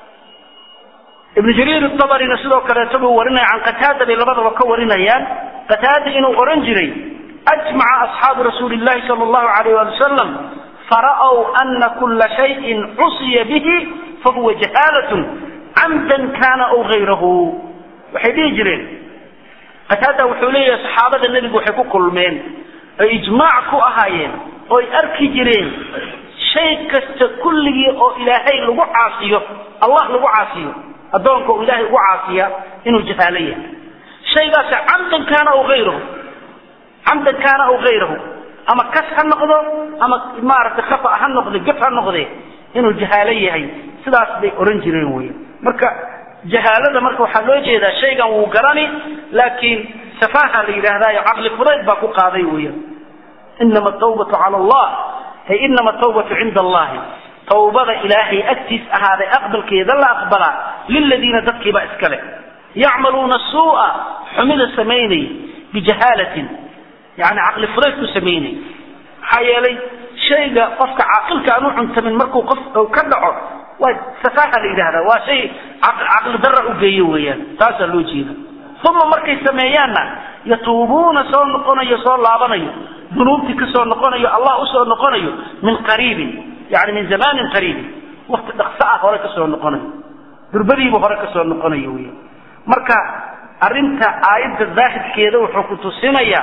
ibnu jariir abarina sidoo kaleeto buu warinaya can qataada bay labadaba ka warinayaan qataada inuu oran jiray ajmaca asxaabu rasuuli llahi sala allahu alayh wali wasalam fara'w ana kula shayin cusiya bihi fahuwa jahaalatun camdan kana aw gayrahu waxay dhihi jireen qataada wuxuu leeyahay saxaabada nebigu waxay ku kulmeen oy ijmaac ku ahaayeen oy arki jireen shay kasta kulligii oo ilaahay lagu caasiyo allah lagu caasiyo addoonka uu ilaahay ugu caasiya inuu jahaalo yahay shaygaasi camdan kaana aw ayrahu camdan kaana aw hayrahu ama kas ha noqdo ama maaragtay khata ha noqde gaf ha noqde inuu jahaalo yahay sidaas bay oran jireen wey marka jahaalada marka waxaa loo jeedaa shaygan wuu garani laakiin safaaha la yidhaahdayo caqli fudayd baa ku qaaday weya inama tawbatu cala allah ay inama tawbatu cinda allahi tawbada ilaahay agtiis ahaaday aqbalkeeda la aqbalaa liladiina dadkiiba iskale yacmaluuna suu'a xumida samaynay bijahaalatin yani caqli fudayd ku samaynay maxaa yeelay shayga qofka caaqilka aan u cuntamin markuu qof ka dhaco waa safaaha la yidhahda waa shay caqli dara u geeyo weeyaan taasaa loo jeeda uma markay sameeyaanna yatuubuuna soo noqonayo soo laabanayo dunuubtii kasoo noqonayo allah usoo noqonayo min qariibin yani min zamanin qariibin wakti dhaqso ah hore kasoo noqonayo durbadiibu hore kasoo noqonayo weya marka arrinta aayadda daahirkeeda wuxuu ku tusinayaa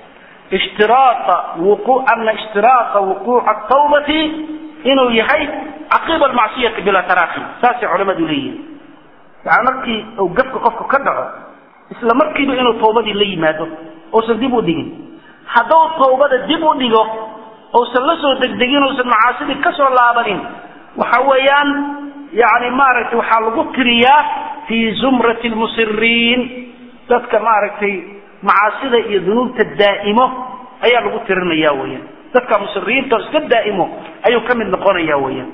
ishtiraaa wuqu ana ishtiraaa wuquuca tawbati inuu yahay caqiba almacsiyati bilaa taraakhi saasay culamadu leeyihin yani markii uu gafka qofku ka dhaco isla markiiba inuu tawbadii la yimaado uusan dib u dhigin hadduu tawbada dib u dhigo uusan la soo degdegin uusan macaasidii kasoo laabanin waxa weeyaan yani maaragtay waxaa lagu tiriyaa fii zumrati lmusiriin dadka maaragtay macaasida iyo dunuubta daa'imo ayaa lagu tirinaya weyaan dadka musiriinta iska daa'imo ayuu ka mid noqonaya weyaan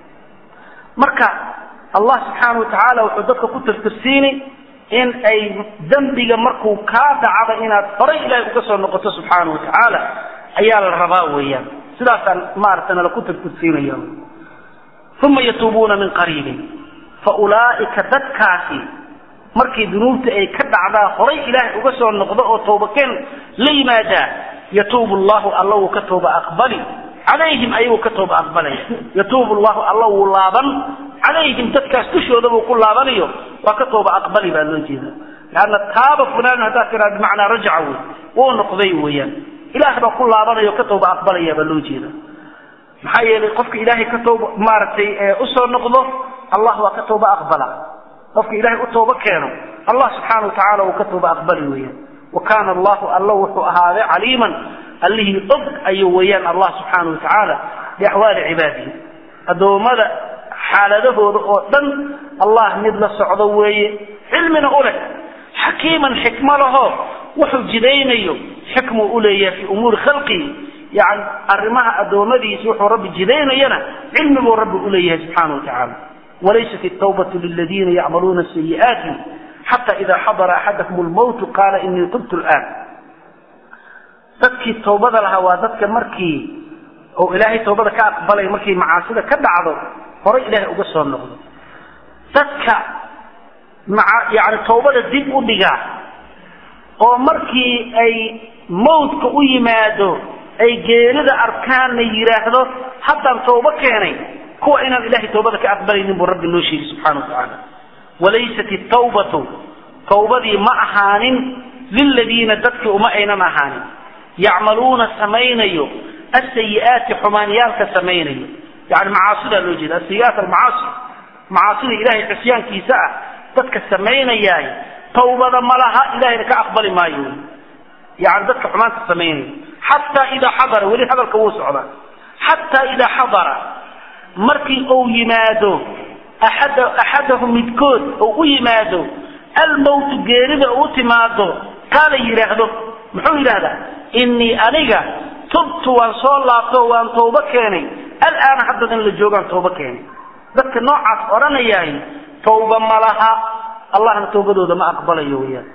marka allah subxaana wa tacaala wuxuu dadka ku tirtirsiini in ay dembiga markuu kaa dhacda inaad horay ilaahay uga soo noqoto subxaana wa tacaala ayaa la rabaa weeyaan sidaasaan maaragta nala ku tirtirsiinaya uma yatuubuuna min qariibin fa ulaa'ika dadkaasi markii dunuubta ay ka dhacdaa horay ilaahay uga soo noqdo oo toobakeen la yimaadaa yatuubu llahu alla wuu ka tooba aqbali calayhim ayaguu ka tooba aqbalaya yatuubu llahu alla wuu laaban calayhim dadkaas dushooda buu ku laabanayo waa ka tooba aqbali baa loo jeeda leanna taaba fulaan haddaad tiraa bimacnaa rajaca wey wuu noqday weeyaan ilaah baa ku laabanayo ka tooba aqbalaya baa loo jeeda maxaa yeelay qofka ilaahay ka tooba maaragtay usoo noqdo allah waa ka tooba aqbala qofka ilaahay u tooba keeno allah subxaana watacaala uu ka tooba aqbali weeyaan wa kaana allahu alla wuxuu ahaaday caliiman allihii og ayuu weeyaan allah subxaana wa tacaala biaxwaali cibaadihi addoommada xaaladahooda oo dhan allah mid la socdo weeye cilmina u leh xakiiman xikmo laho wuxuu jidaynayo xikmuu uleeyahay fii umuuri khalqihi yani arrimaha addoommadiisa wuxuu rabbi jidaynayana cilmi buu rabbi uleeyahay subxaana wa tacaala walaysat الtawbaة liladiina yacmaluuna sayi'aati xata ida xadara axadakum lmowtu qaala inii tubtu lآn dadkii tawbada lahaa waa dadka markii oo ilaahay tawbada ka aqbalay markii macaasida ka dhacdo horay ilaahay uga soo noqdo dadka maa yani tawbada dib u dhigaa oo markii ay mawdka u yimaado ay geerida arkaanna yidhaahdo haddaan tawbo keenay kuwa inaan ilahay tawbada ka aqbalaynin buu rabbi noo sheegi subxana wa tacaala walaysat itawbatu tawbadii ma ahaanin liladiina dadkii uma aynan ahaanin yacmaluuna samaynayo asayi'aati xumaanyaalka samaynayo yani macaasidaa loo jeeda asayi'aat almacaasi macaasida ilahay cisyaankiisa ah dadka samaynayaay tawbada ma laha ilahayna ka aqbali maayo yani dadka xumaanta samaynaya xataa idaa xadara weli hadalka wuu socdaa xataa idaa xadara markii uu yimaado axad axadahu midkood oo u yimaado almowtu geerida u timaado kaala yidhaahdo muxuu yidhahdaa inii aniga tubtu waan soo laabto waan tawbo keenay alaana hadda in la joogaan tawbo keenay dadka noocaas odhanayahay tawba ma laha allahna tawbadooda ma aqbalayo weyaan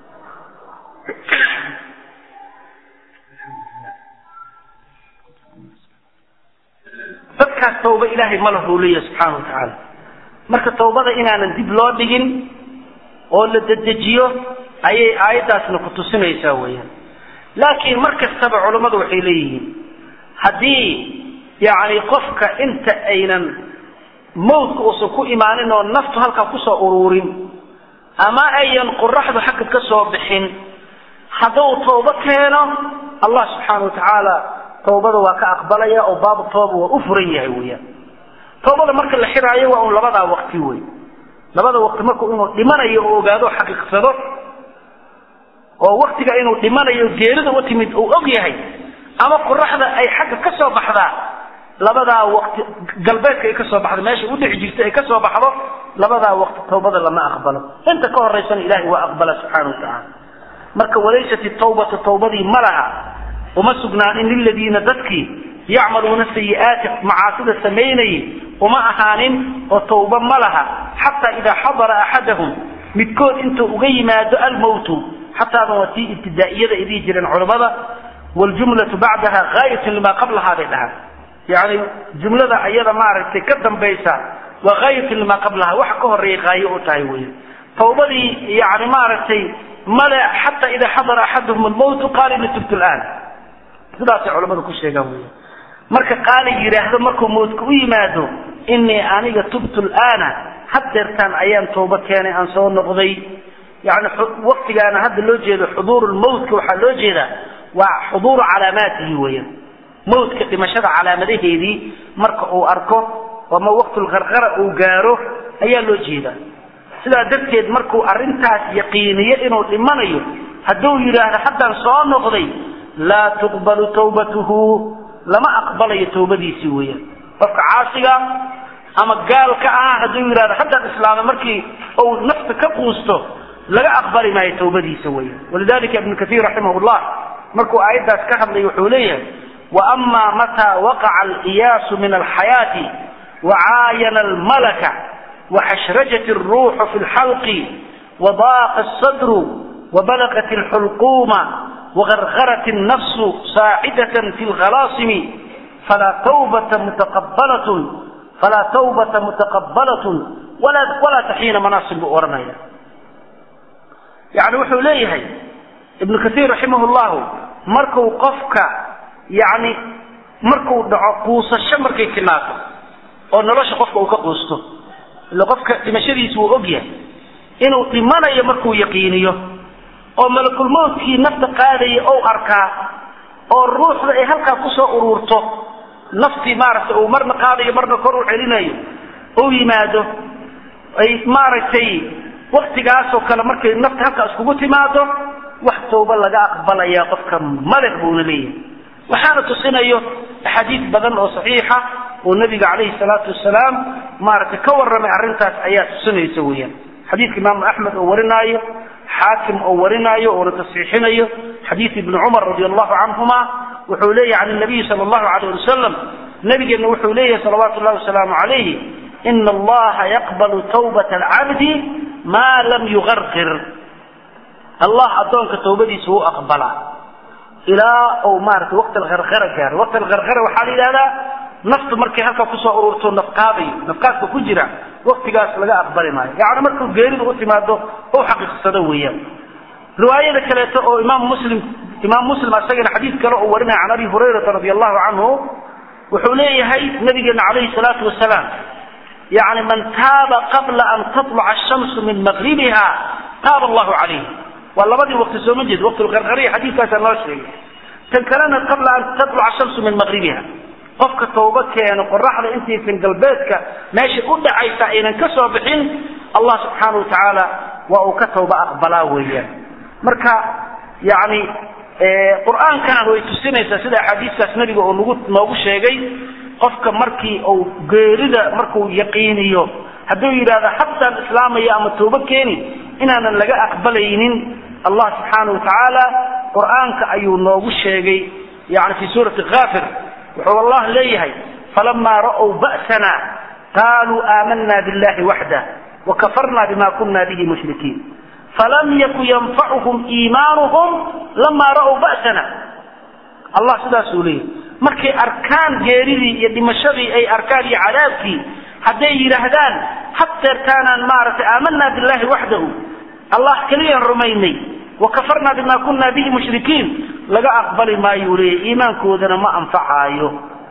dadkaas tawba ilaahay ma lahu leeyahay subxaana wa tacaala marka tawbada inaanan dib loo dhigin oo la dedejiyo ayay aayaddaasna ku tusinaysaa weeyaan laakiin mar kastaba culammadu waxay leeyihiin haddii yacni qofka inta aynan mawdka uusan ku imaanin oo naftu halkaa kusoo uruurin ama ayan qoraxdu xagga ka soo bixin hadduu tawbo keeno allah subxaana wa tacaala tawbada waa ka aqbalaya oo baabu tooba waa u furan yahay weeyaan tawbada marka la xiraayo waa un labadaa waqti wey labada waqti marku inuu dhimanayo oo ogaado o xaqiiqsado oo waktiga inuu dhimanayo geerida u timid uu og yahay ama qoraxda ay xagga ka soo baxdaa labadaa waqti galbeedka ay ka soo baxdo meesha udhici jirta ay ka soo baxdo labadaa waqti tawbada lama aqbalo inta ka horaysana ilahay waa aqbala subxaana wa tacaala marka walaysat itawbatu tawbadii ma laha uma sugnaanin liladiina dadkii yacmaluuna sayi'aati macaasida samaynayay uma ahaanin oo tawba ma laha xataa idaa xadara axadahum midkood intuu uga yimaado almowtu xataadan waa tii ibtidaa'iyada ay dhihi jireen culammada waljumlatu bacdaha gaayatun limaa qablahaa bay dhahaan yani jumlada ayada maaragtay ka dambaysa waa gaayatun limaa qablaha waxa ka horeeya gaayo u tahay wey tawbadii yani maaragtay male xataa idaa xadara axadahum almowtu qaala ini tubtu laan sidaasay culamadu ku sheegaan wey marka qaali yidhaahdo markuu mawdka u yimaado inii aniga tubtu laana haddeertaan ayaan toobo keenay aan soo noqday yani waktigaana hadda loo jeedo xuduuru lmawtka waxaa loo jeedaa waa xuduuru calaamaatihi weeyaan mawdka dhimashada calaamadaheedii marka uu arko ama waqtulkarqara uu gaaro ayaa loo jeedaa sidaa darteed markuu arrintaas yaqiiniyo inuu dhimanayo hadduu yidhaahdo haddaan soo noqday laa tuqbalu tawbatuhu lama aqbalayo tawbadiisii weeyaan qofka caasiga ama gaalka ah hadduu yidhahdo haddaan islaamay markii uu nafta ka quusto laga aqbali maayo tawbadiisa weeyaan walidalika ibnu kaiir raximah llah markuu aayaddaas ka hadlay wuxuu leeyahay waama mataa waqaca aliyaasu min alxayaati wacaayana almalaka waxashrajat alruuxu fi lxalqi wadaaqa asadru wabalagat alxulquuma وغرغرت النفس صاعدة في الغلاصم فلا توبة متقبلة falaa tawbata mutaqabalatun walaa taxiina manaasin buu odhanaya yani wuxuu leeyahay ibnu kaiir raximah llahu marku qofka yani markuu dhaco quusasho markay timaado oo nolosha qofka uu ka quusto ila qofka dhimashadiisa wuu ogyahay inuu dhimanayo markuu yaqiiniyo oo malakulmowtkii nafta qaadaya ou arkaa oo ruuxda ay halkaa kusoo ururto naftii maaragtay uu marna qaadayo marna kor u celinayo ou yimaado ay maaragtay waktigaasoo kale markay nafta halkaa iskugu timaado wax tawba laga aqbalaya qofka maleq buuna leeyahay waxaana tusinayo axaadiis badan oo saxiixa oo nabiga calayhi salaatu wasalaam maaragtay ka warramay arrintaas ayaa tusinaysa weeyaan xadiidka imaamu axmed oo warinaayo xaakim oo warinaayo oona tasxiixinayo xadiid ibni cumar radi allahu canhuma wuxuu leeyahy can nabiyi sala allahu alayh wasalam nabigeenna wuxuu leeyahay salawaatu llahi wasalaamu calayhi ina allaha yaqbalu tawbata alcabdi maa lam yugarqir allah addoonka tawbadiisa wuu aqbalaa ilaa uu maarata waqti alkarkara gaaro waqti alkarkara waxaa la yidhahdaa naftu markay halkaa kusoo ururto nafqaadayo nafqaadka ku jira waktigaas laga aqbali maayo yacni markuu geeridu u timaado u xaqiiqsado weeyaan riwaayada kaleeto oo imaam muslim imaam muslim asagana xadiid kale oo warinaya can abi hurayrata radi allahu canhu wuxuu leeyahay nabigeena calayhi salaatu wasalaam yani man taaba qabla an tatluca ashamsu min maqribiha taaba allahu calayh waa labadii waqti sooma jeed waqtilqarqariya xadiidkaasa noo sheegay tan kalena qabla an tatluca ashamsu min maqribiha qofka tawba keeno qoraxda intaysan galbeedka meesha u dhacaysa aynan ka soo bixin allah subxaana wa tacaala waa uu ka tawba aqbalaa weeyaan marka yani qur-aankana way tusinaysaa sida axaadiiskaas nabiga oo nagu noogu sheegay qofka markii uu geerida markuu yaqiiniyo hadduu yidhahdo haddaan islaamaya ama tawbo keeni inaanan laga aqbalaynin allah subxaana wa tacaala qur-aanka ayuu noogu sheegay yani fi suurati kaafir wuxuu allah leeyahay falamaa ra'w ba'sana qaaluu aamanna billahi waxdah wakafarna bima kuna bihi mushrikiin falam yaku yanfacuhum iimaanuhum lamaa ra'w ba'sana allah sidaasuu leeyahay markay arkaan geeridii iyo dhimashadii ay arkaan iyo cadaabkii hadday yidhaahdaan haddeertaanaan maaragtay aamanna billahi waxdahu allah keliyaan rumaynay wakafarna bima kuna bihi mushrikiin laga aqbali maayu leeyahy iimaankoodana ma anfacaayo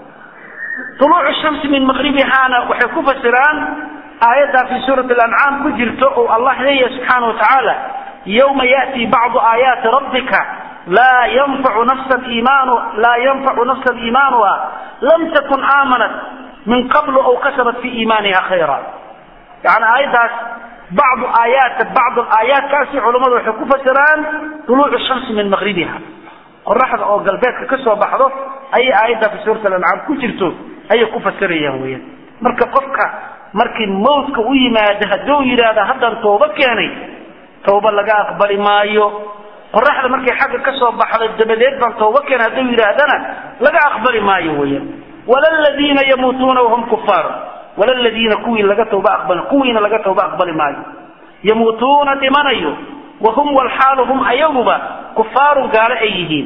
tuluucu shamsi min maqribihaana waxay ku fasiraan aayaddaa fi suurati alancaam ku jirto oo allah leeyahay subxaana wa tacaala yawma ya'tii bacdu aayaati rabbika laa yanfacu nafsan iimaanu laa yanfacu nafsan iimaanuha lam takun aamanat min qablu aw kasabat fi iimaaniha khayra yani aayaddaas bacdu aayaat bacdu aayaatkaasi culammadu waxay ku fasiraan tuluucu shamsi min maqribiha qoraxda oo galbeedka ka soo baxdo ayay aayadda fi suurat alancaam ku jirto ayay ku fasirayaan weyaan marka qofka markii mawtka u yimaado hadduu yidhaahda haddaan tooba keenay tooba laga aqbali maayo qoraxda markay xagga ka soo baxdo dabadeed baan tooba keenay hadduu yidhaahdana laga aqbali maayo weyaan wala ladiina yamuutuuna wahum kufaar wala ladiina kuwii laga tooba aqbali kuwiina laga tooba aqbali maayo yamuutuuna dhimanayo wahum walxaalu hum ayaguba kufaarun gaalo ay yihiin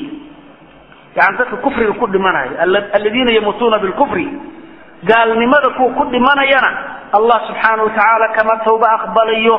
yani dadka kufriga ku dhimanayo aladiina yamuutuuna bilkufri gaalnimada kuwa ku dhimanayana allah subxaana wa tacaala kama tawba aqbalayo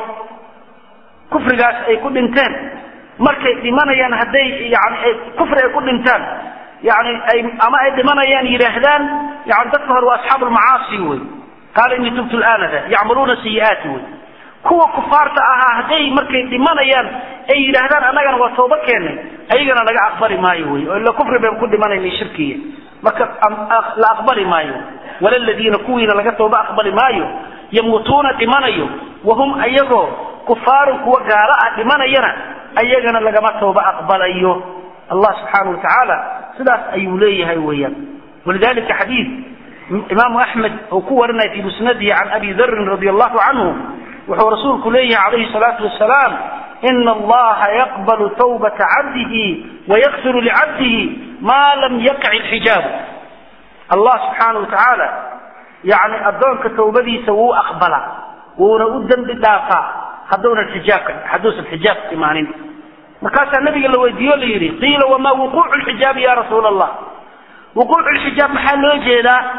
kufrigaas ay ku dhinteen markay dhimanayaan hadday yani ay kufri ay ku dhintaan yani ay ama ay dhimanayaan yidhaahdaan yani dadka hore waa asxaabu lmacaasi wey qaala inii tubtu laanada yacmaluuna sayi'aati wey kuwa kufaarta ahaa hadday markay dhimanayaan ay yidhaahdaan annagana waa tooba keennay ayagana laga aqbali maayo wey oo ila kufri baynu ku dhimanayna shirkiya marka la aqbali maayo wala ladiina kuwiina laga tooba aqbali maayo yamuutuuna dhimanayo wahum ayagoo kufaarun kuwa gaalo ah dhimanayana ayagana lagama tooba aqbalayo allah subxaana wa tacaala sidaas ayuu leeyahay weeyaan walidalika xadiid imaamu axmed uu ku warinaya fi musnadihi can abi darin radi allahu canhu wuxuu rasuulku leeyahay calayhi salaatu wasalaam ina allaha yaqbalu tawbata cabdihi wayakfiru licabdihi maa lam yaqci lxijaabu allah subxaana wa tacaala yani addoonka tawbadiisa wuu aqbalaa wuuna u dembi dhaafaa hadduunan xijaabka hadduusan xijaab imaanin markaasaa nabiga la weydiiyo la yidhi qiila wamaa wuquucu lxijaabi ya rasuula allah wuquucu lxijaab maxaa loo jeedaa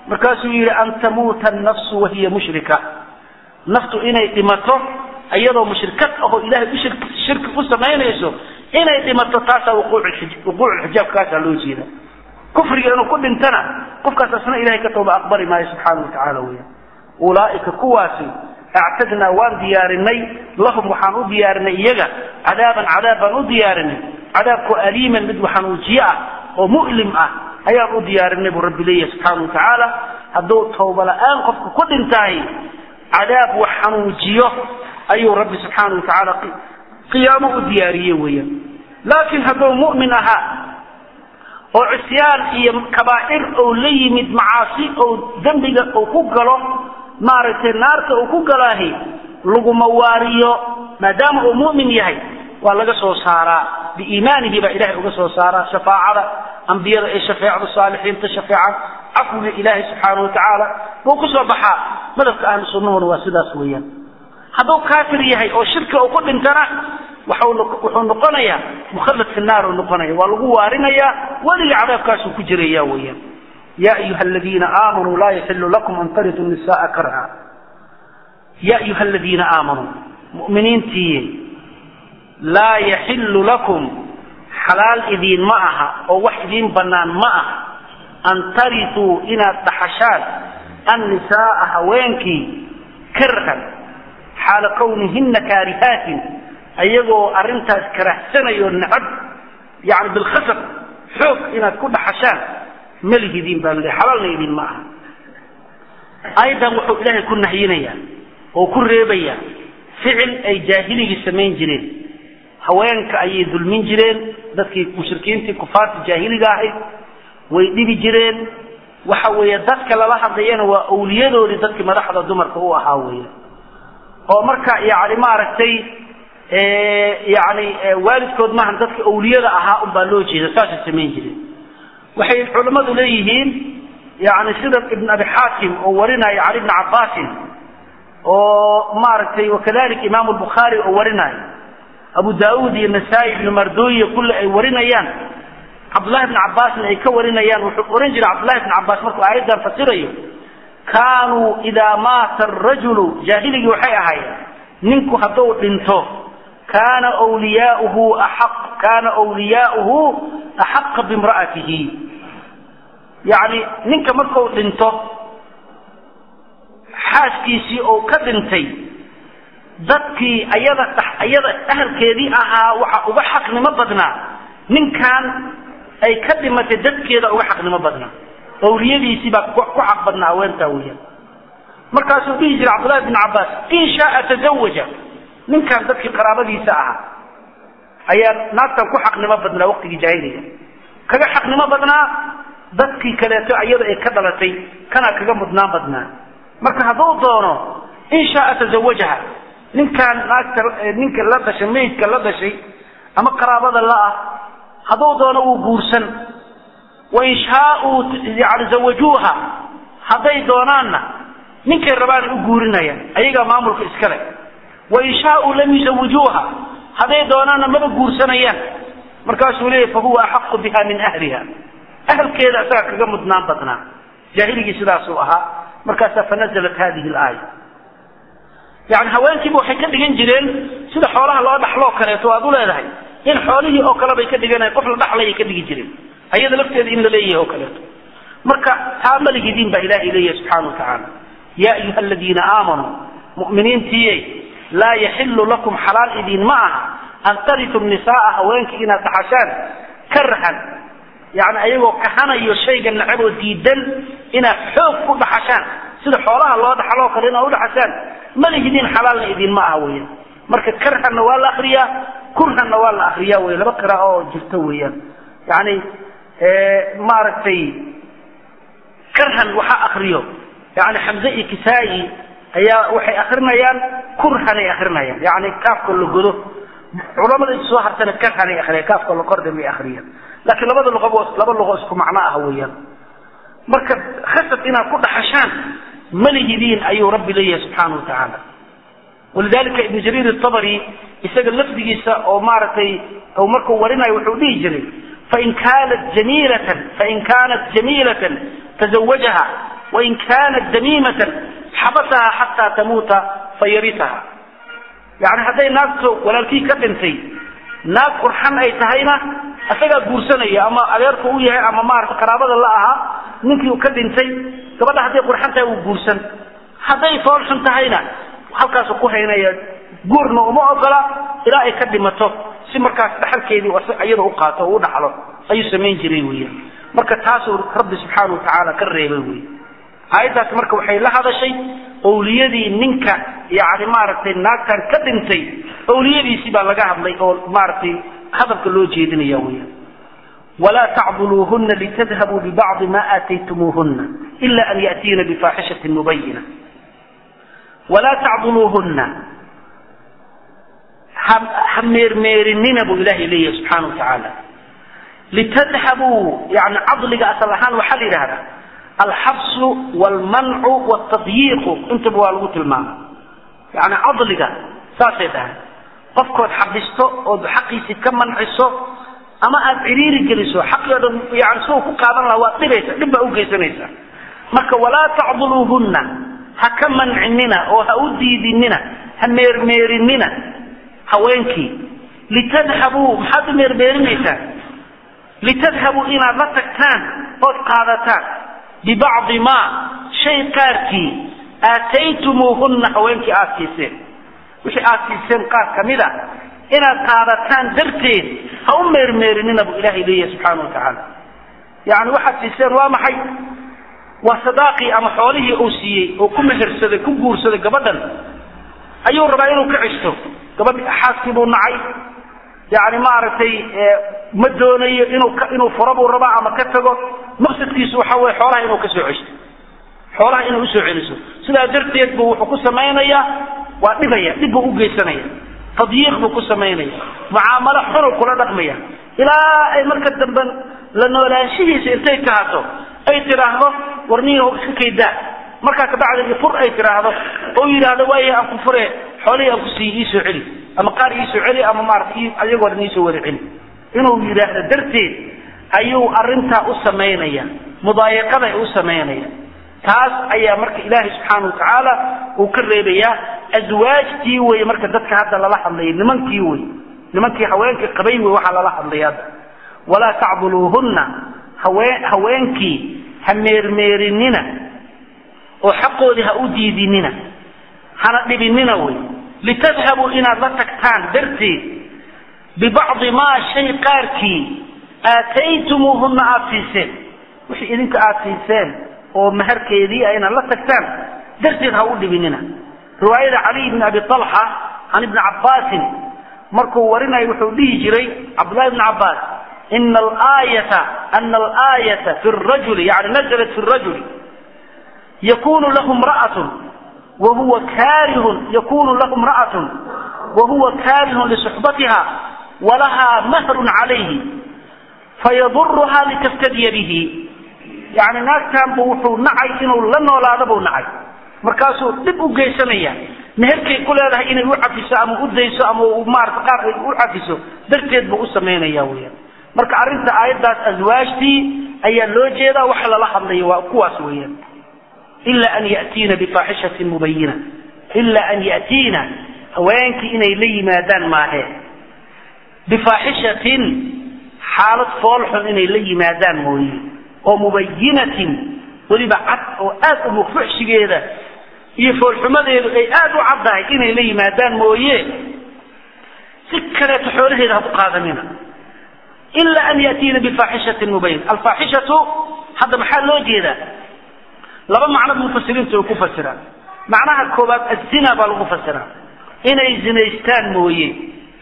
markaasuu yidhi an tamuuta annafsu wahiya mushrika naftu inay dhimato iyadoo mushrikad ahoo ilahay u shirki u samaynayso inay dhimato taasaa wuquuculxijaab kaasaa loo jeeda kufriga inuu ku dhintana qofkaas asna ilahay ka tooba aqbali maayo subxaana watacaala weya ulaaika kuwaasi actadnaa waan diyaarinay lahum waxaan u diyaarinay iyaga cadaaban cadaab baan u diyaarinay cadaabkoo aliiman mid waxanuujiye ah oo mu'lim ah ayaan u diyaarinay buu rabbi leeyahay subxaana watacaala hadduu tawba la-aan qofka ku dhintahay cadaab wax xanuujiyo ayuu rabbi subxaana watacaala qiyaamo u diyaariye weeyaan laakiin hadduu mu'min ahaa oo cisyaan iyo kabaa'ir ou la yimid macaasi ou dembiga uu ku galo maaragtay naarta uu ku galaahi laguma waariyo maadaama uu mu'min yahay waa laga soo saaraa biiimaanihi baa ilahay uga soo saaraa shafaacada ambiyada ee shafeecda saalixiinta shafeecan cafwiga ilaahay subxaana watacaala buu ku soo baxaa madhabka ahlu sunnahuna waa sidaas weeyaan hadduu kaafir yahay oo shirka uu ku dhintana wuxuu noqonayaa mukhallad fi naar uu noqonaya waa lagu waarinayaa weliga cadaabkaasuu ku jiraya weeyaan ya ayuha aladiina aamanuu laa yaxilu lakum an tarituu nisaaa karha ya ayuha aladiina aamanuu mu'miniintiiye laa yaxilu lakum xalaal idiin ma aha oo wax idiin bannaan ma aha an tarituu inaad dhaxashaan annisaaa haweenkii karhan xaala kawnihinna kaarihaatin ayagoo arrintaas karahsanayoo nacab yani bilkhasab xoog inaad ku dhaxashaan malihidiin baa laleehay xalaalna idin ma aha ayadan wuxuu ilaahay ku nahyinayaa oo ku reebayaa ficil ay jaahiligii samayn jireen haweenka ayay dulmin jireen dadkii mushrikiintii kufaarta jaahiliga ahayd way dhibi jireen waxa weeye dadka lala hadlayana waa awliyadoodii dadkii madaxda dumarka u ahaa weya oo marka yani maaragtay yani waalidkood maahan dadka awliyada ahaa unbaa loo jeeda saasay samayn jireen waxay culammadu leeyihiin yani sida ibn abi xaakim oo warinaayo cali bni cabaasin oo maaragtay wakadalika imaamu lbukhaari oo warinaayo abu daauud iyo nasaa-i ibnu mardoye kulle ay warinayaan cabdullahi bni cabbaasna ay ka warinayaan wuxuu ohan jiray cabdullahi bni cabbaas markuu aayaddan fasirayo kaanuu idaa maata arajulu jaahiligii waxay ahaayeen ninku hadduu dhinto kaana wliyaauhu aq kaana wliyaauhu axaqa bimra'atihi yacni ninka markuu dhinto xaaskiisii oo ka dhintay dadkii ayada ayada ahalkeedii ahaa waxa uga xaqnimo badnaa ninkan ay ka dhimatay dadkeeda uga xaqnimo badnaa awliyadiisii baa ku xaq badnaa haweentaa weeyaan markaasuu dhihi jiray cabdullahi bn cabbaas in shaaa tazawaja ninkan dadkii qaraabadiisa ahaa ayaa naagtan ku xaqnimo badnaa waqtigii jaahiliga kaga xaqnimo badnaa dadkii kaleeto iyada ay ka dhalatay kanaa kaga mudnaan badnaa marka hadduu doono in shaaa tazawajaha ninkaan naagta ninka la dhashay maydka la dhashay ama qaraabada la-ah hadduu doono uu guursan wain shaauu yani zawajuuha hadday doonaanna ninkay rabaanay u guurinayaan ayagaa maamulka iskale wain shaauu lam yuzawijuuha hadday doonaanna maba guursanayaan markaasuu leeyahy fahuwa axaqu biha min ahliha ahalkeeda isagaa kaga mudnaan badnaa jaahiligii sidaasuu ahaa markaasaa fanazalat hadihi laaya yani haweenkiiba waxay ka dhigan jireen sida xoolaha loo dhaxloo kaleeto aad u leedahay in xoolihii oo kale bay ka dhiganayan qof la dhaxlayay ka dhigi jireen ayada lafteeda in la leeyahay oo kaleeto marka taa malihidiin baa ilaahay leeyahay subxana wa tacaala yaa ayuha aladiina aamanuu mu'miniintiiye laa yaxilu lakum xalaal idiin ma aha an taritu nisaaa haweenkii inaad dhaxashaan karhan yani ayagoo kahanayo shayga nacab oo diidan inaad xoog ku dhaxashaan sida xoolaha loo dhaxaloo kale inaad udhaxashaan malihidiin xalaalna idiin ma aha weyan marka karhanna waa la akriyaa kurhanna waa la akriyaa wey laba qira oo jirto weeyaan yani maaragtay karhan waxaa akriyo yani xamze iyo kisaa-i ayaa waxay akrinayaan kurhanay akrinayaan yani kaafka la godo culamada is soo hartana karhanay akriya kaafka la kordha may akriyaan laakiin labada luqabo laba luqo isku macno ah weeyaan marka khasab inaad ku dhaxashaan malihidiin ayuu rabbi leeyahay subxaana wa tacaala walidalika ibnu jariir atabari isaga lafdigiisa oo maaragtay markuu warinayo wuxuu dhihi jiray fain kaanat jamiilatan fain kaanat jamiilatan tazawajaha wain kaanat damiimatan xabasaha xataa tamuuta fayaritaha yani hadday naagto walaalkii ka dhintay naag qurxan ay tahayna isagaa guursanaya ama adeerku u yahay ama maarata qaraabada la ahaa ninkii ka dhintay gabadha hadday qurxan tahay uu guursan hadday foolxun tahayna halkaasu ku haynaya guurna uma ogola ilaa ay ka dhimato si markaas dhaxalkeedii iyada u qaato oo u dhaxlo ayuu samayn jiray weya marka taasuu rabbi subxaana wa tacaala ka reebay wey aayaddaas marka waxay la hadashay owliyadii ninka yani maaragtay naagtan ka dhintay owliyadiisii baa laga hadlay oo maaragtay hadalka loo jeedinaya weya walaa tacduluuhuna litadhabuu bibacdi ma aataytumuuhuna ila an ya'tiina bifaaxishatin mubayina walaa tacduluuhuna ha meermeerinina buu ilahay leeyahay subxaana wa tacaala litadhabuu yani cadliga asal ahaan waxaa la yidhahdaa alxabsu wlmancu wtadyiiqu intaba waa lagu tilmaama yani cadliga saasay dhahay qofkood xabisto ood xaqiisii ka manciso ama aad ciriiri geliso xaqii o dhan yani siuu ku qaadan lahaa waad dhibaysa dhib baa ugeysanaysa marka walaa tacduluuhunna ha ka mancinina oo ha u diidinina ha meermeerinina haweenkii litadhabuu maxaad u meermeerinaysaa litadhabuu inaad la tagtaan ood qaadataan bibacdi ma shay qaarkii aataytumuuhunna haweenkii aada siiseen wixii aada siiseen qaar kamid a inaad qaadataan darteed ha u meermeerinina buu ilahay leeyahay subxaana wa tacaala yani waxaad siiseen waa maxay waa sadaaqii ama xoolihii uu siiyey oo ku mehersaday ku guursaday gabadhan ayuu rabaa inuu ka cisto gabadh xaaskii buu nacay yani maaragtay ma doonayo inuu inuu furo buu rabaa ama ka tago maqsadkiisu waxa weye xoolaha inuu kasoo ceshto xoolaha inay usoo celiso sidaa darteed bu wuxuu ku samaynayaa waa dhibaya dhib buu ugeysanaya tadyiiq buu ku samaynaya mucaamalo xunuu kula dhaqmaya ilaa ay marka dambe la noolaanshihiisa intay kahato ay tidhaahdo warnihi iska kaydaa markaa kabacdi fur ay tidhaahdo oo yidhaahdo waaya aan ku fure xoolihii aan kusiiye iisoo celi ama qaar iisoo celi ama maarata ayagoo dhan iisoo wada celi inuu yidhaahdo darteed ayuu arintaa u samaynaya mudaayiqaday u samaynaya taas ayaa marka ilaahay subxaana wa tacaala uu ka reebayaa aswaajtii wey marka dadka hadda lala hadlaya nimankii wey nimankii haweenkii qabay wey waxaa lala hadlaya hadda walaa tacduluuhunna haween haweenkii ha meermeerinina oo xaqoodii ha u diidinina hana dhibinina wey litadhabuu inaad la tagtaan darteed bibacdi maa shay qaarkii aataytumuuhunna aada siiseen wixii idinka aada siiseen oo maharkeedii a inaad la tagtaan darteed ha u dhibinina riwaayada caliy bn abi alxa can ibni cabbaasin markuu warinayo wuxuu dhihi jiray cabdullahi bni cabbaas ina alaayata ana alaayata fi rajuli yani nazalat fi rajuli yakunu lahu mra'atun wahuwa karihun yakunu lahu mra'atun wahuwa karihun lisuxbatiha walahaa mahrun calayhi fayaduruhaa litaftadiya bihi yani naagtanbu wuxuu nacay inuu la noolaado buu nacay markaasuu dhib u geysanaya meherkay ku leedahay inay u cafiso ama u dayso ama maarata qaar ay u cafiso darteed buu u samaynaya weyaan marka arrinta aayaddaas aswaajtii ayaa loo jeedaa waxa lala hadlaya waa kuwaas weeyaan ila an yatiina bifaaxishatin mubayina ila an yatiina haweenkii inay la yimaadaan maahe bifaaxishatin xaalad foolxun inay la yimaadaan mooye oo mubayinatin weliba cad oo aad u mufuxshigeeda iyo foolxumadeedu ay aada u caddahay inay la yimaadaan mooye si kaleeto xoolaheeda ha ku qaadanina ila an yatiina bifaaxishatin mubayin alfaaxishatu hadda maxaa loo jeedaa laba macno mufasiriintu ay ku fasiraan macnaha koobaad azina baa lagu fasiraa inay zinaystaan mooye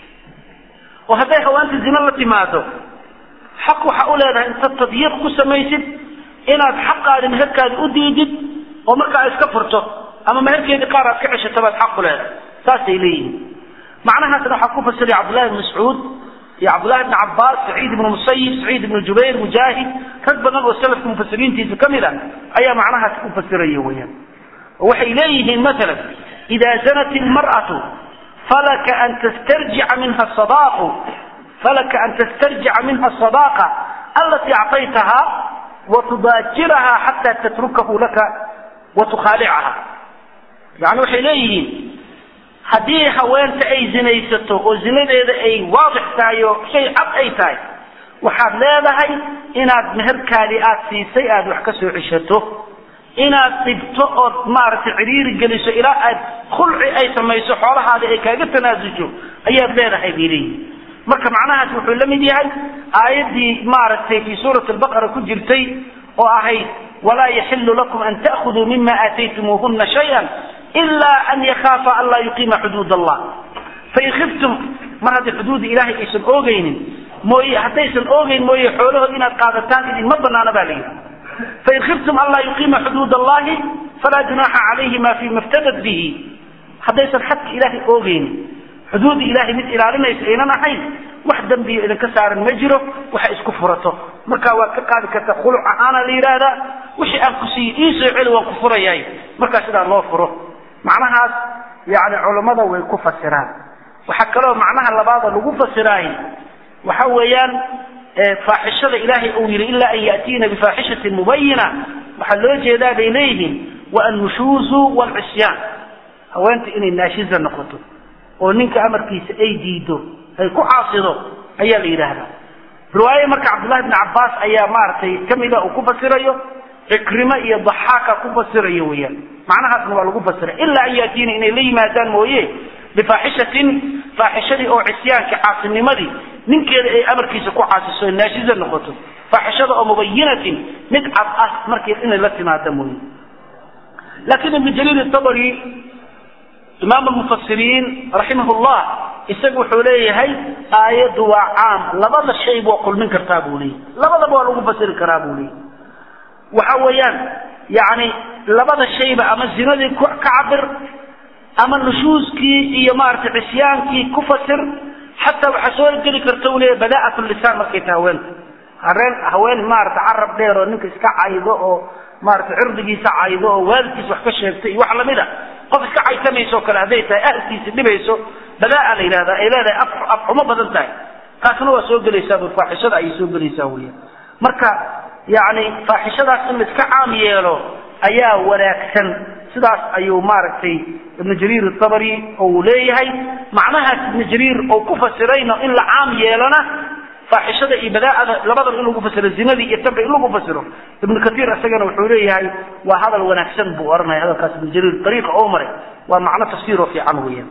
oo hadday hawaanta zina la timaado xaq waxaa u leedahay intaad tadyiiq ku samaysid inaad xaqaadi meherkaadi u diidid oo markaa iska furto ama meherkeedii qaar aad ka ceshato baad xaq u leedahay saasay leeyihiin macnahaasna waxaa ku fasiray cabdullahi bn mascuud iyo cabdullahi bn cabaas saciid ibnu musayib saciid ibnu jubayr mujaahid rag badan oo salafka mufasiriintiisa ka mid a ayaa macnahaas ku fasiraya weyaan oo waxay leeyihiin maalan idaa zanat ilmar'atu falaka an tastarjica minha sadaaqu falaka an tastarjica minha asadaqa alatii actaytahaa watudaajirahaa xataa tatrukahu laka watukhaalicaha yani waxay leeyihiin haddii haweenta ay zinaysato oo zinadeeda ay waadix tahay oo shay cad ay tahay waxaad leedahay inaad meherkaadii aad siisay aad wax ka soo ceshato inaad dhibto ood maaragtay cidhiiri geliso ilaa aad khulci ay samayso xoolahaada ay kaaga tanaasusho ayaad leedahay bay leeyihin marka macnahaas wuxuu la mid yahay aayaddii maaragtay fii suurati albaqara ku jirtay oo ahayd walaa yaxilu lakum an ta'khuduu mima aataytumuuhuna shay-an ilaa an yakhaafa an laa yuqiima xuduud allah fain khiftum mar haddii xuduudda ilaahay aysan oogeynin mooye haddaysan oogeyn mooye xoolahood inaad qaadataan idinma banaana ba la yidhi fain khiftum an laa yuqiima xuduud allahi falaa junaaxa calayhima fima iftadat bihi haddaysan xadka ilaahay oogeynin xuduudda ilaahay mid ilaalinaysa aynan ahayn wax dembiyo idinka saaran ma jiro waxa isku furato marka waad ka qaadi karta khuluc ahaana la yidhaahdaa wixii aan ku siiye ii soo celi waan ku furayahay markaa sidaa loo furo macnahaas yani culammada way ku fasiraan waxaa kaloo macnaha labaada lagu fasiraay waxa weeyaan faaxishada ilaahay uu yidhi ilaa an ya'tiina bifaaxishatin mubayina waxaa loo jeedaa bay leeyihiin wa annushuuzu waalcisyaan haweenta inay naashiza noqoto oo ninka amarkiisa ay diido ay ku caasido ayaa la yidhaahdaa riwaaye marka cabdullahi bni cabbaas ayaa maaragtay kamida uu ku fasirayo cikrimo iyo daxaaka ku fasirayo weeyaan macnahaasna waa lagu fasira ilaa an yaatiina inay la yimaadaan mooye bifaaxishatin faaxishadii oo cisyaanka caasinimadii ninkeeda ay amarkiisa ku caasiso naashiza noqoto faaxishada oo mubayinatin mid cad ah markii inay la timaada mooye laakiin ibnu jaliil tabari imaam lmufasiriin raximah llah isagu wuxuu leeyahay aayaddu waa caam labada shay waa kulmin kartaa buu leeyahy labadaba waa lagu fasiri karaa buu leeyahy waxa weeyaan yani labada shayba ama zinadii ka cabir ama nushuuskii iyo maaragtay cisyaankii ku fasir xataa waxaa soo geli karta u leeyahy bada'at lisaan markay tahay haweenta hareen haween maarata carab dheer oo ninka iska caydo oo maarata cirdigiisa caydo oo waalidkiisa wax ka sheegtay iyo wax lamid a qof iska caytamayso kale hadday tahay ahlkiisa dhibayso badaa la yidhahda ay leedahay af afxumo badan tahay taasna waa soo gelaysaa bu faaxishada ayay soo gelaysaa weya marka yani faaxishadaas in laiska caam yeelo ayaa wanaagsan sidaas ayuu maaragtay ibnu jariir atabari uu leeyahay macnahaas ibnu jariir oo ku fasirayno in la caam yeelona faaxishada iyo badaa'ada labadaba in lagu fasiro zinadii iyo tanba in lagu fasiro ibnu katiir isagana wuxuu leeyahay waa hadal wanaagsan buu ohanaya hadalkaas ibnu jariir dariiqa oo maray waa macno tafsiiroo fiican weeyaan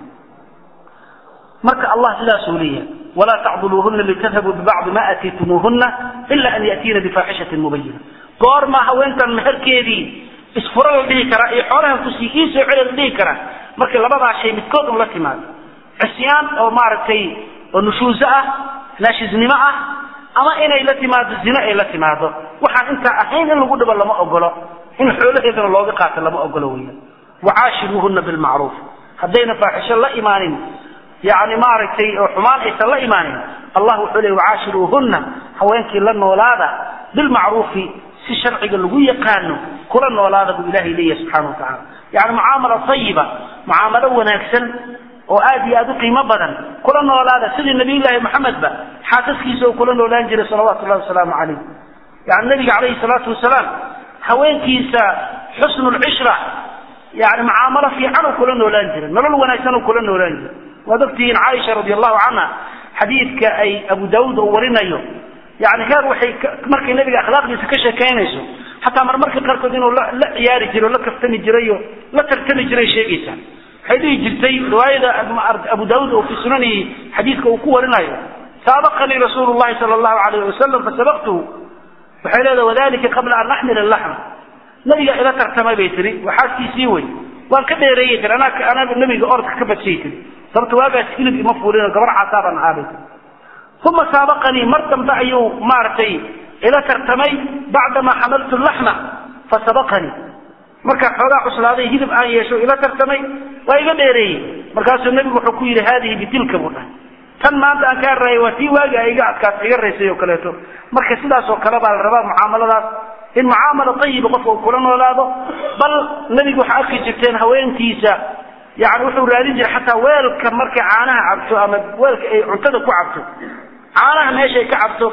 marka allah sidaasuu leeyahay walaa tacduluuhuna litadhabuu bibacdi ma aataytumuuhuna ila an ya'tiina bifaaxishatin mubayina goormaa haweentan meherkeedii isfuro la dhihi karaa iyo xoolahan kusii ii soo celi la dhihi karaa markii labadaa shay midkood un la timaado cisyaan oo maaragtay oo nushuuso ah naashiznimo ah ama inay la timaado zino ay la timaado waxaan intaa ahayn in lagu dhibo lama ogolo in xoolaheedana looga qaato lama ogolo weeyaan wacaashiruuhuna bilmacruuf haddayna faaxisho la imaanin yani maaragtay oo xumaan aysan la imaanin allah wuxuu leey wacaashiruuhuna haweenkii la noolaada bilmacruufi si sharciga lagu yaqaano kula noolaada buu ilahay leeyahay subxana watacala yani mucaamala ayiba mucaamalo wanaagsan oo aad iyo aad u qiimo badan kula noolaada sidii nabiyullaahi maxamedba xaasaskiisa oo kula noolaan jiray salawaatu llahi wasalaamu calayh yani nabiga calayhi salaatu wasalaam haweenkiisa xusnu lcishra yani mucaamalo fiican uu kula noolaan jiray nolol wanaagsan uu kula noolaan jiray waad ogtihiin caaisha radi allahu canha xadiidka ay abu daawuud uu warinayo yani heer waxay markay nabiga akhlaaqdiisa ka sheekaynayso xataa marmarka qaarkood inuu la ciyaari jiray o la kaftami jiray o la tartami jiray sheegaysaa waxay dhihi jirtay riwaayada abu daawuud oo fi sunanihi xadiidka uu ku warinayo saabaqanii rasuulu llahi sala allahu alayh wasalam fasabaqtuhu waxay leedahay wadalika qabla an axmila laxm nabiga ila tartamay bay tiri waa xaaskiisii wey waan ka dheereeyey tiri anaa anaa nabiga orodka ka badsay tiri sababta waagaas hilib ima fuulino gabar casaabaan ahaa bay tiri uma saabaqanii mar dambe ayuu maaragtay ila tartamay bacdamaa xamaltu laxma fasabaqanii markaa xoogaa cuslaaday hilib aan yeesho ila tartamay waa iga dheereeyey markaasuu nabigu wuxuu ku yidhi haadihi bitilka buu dhahay tan maanta aan kaa raayay waa tii waagi a iga adkaas iga raysay oo kaleeto marka sidaas oo kale baa la rabaa mucaamaladaas in mucaamala ayiba qofka uu kula noolaado bal nebigu waxaa arki jirteen haweentiisa yani wuxuu raadin jiray xataa weelka markay caanaha cabto ama weelka ay cuntada ku cabto caanaha meeshay ka cabto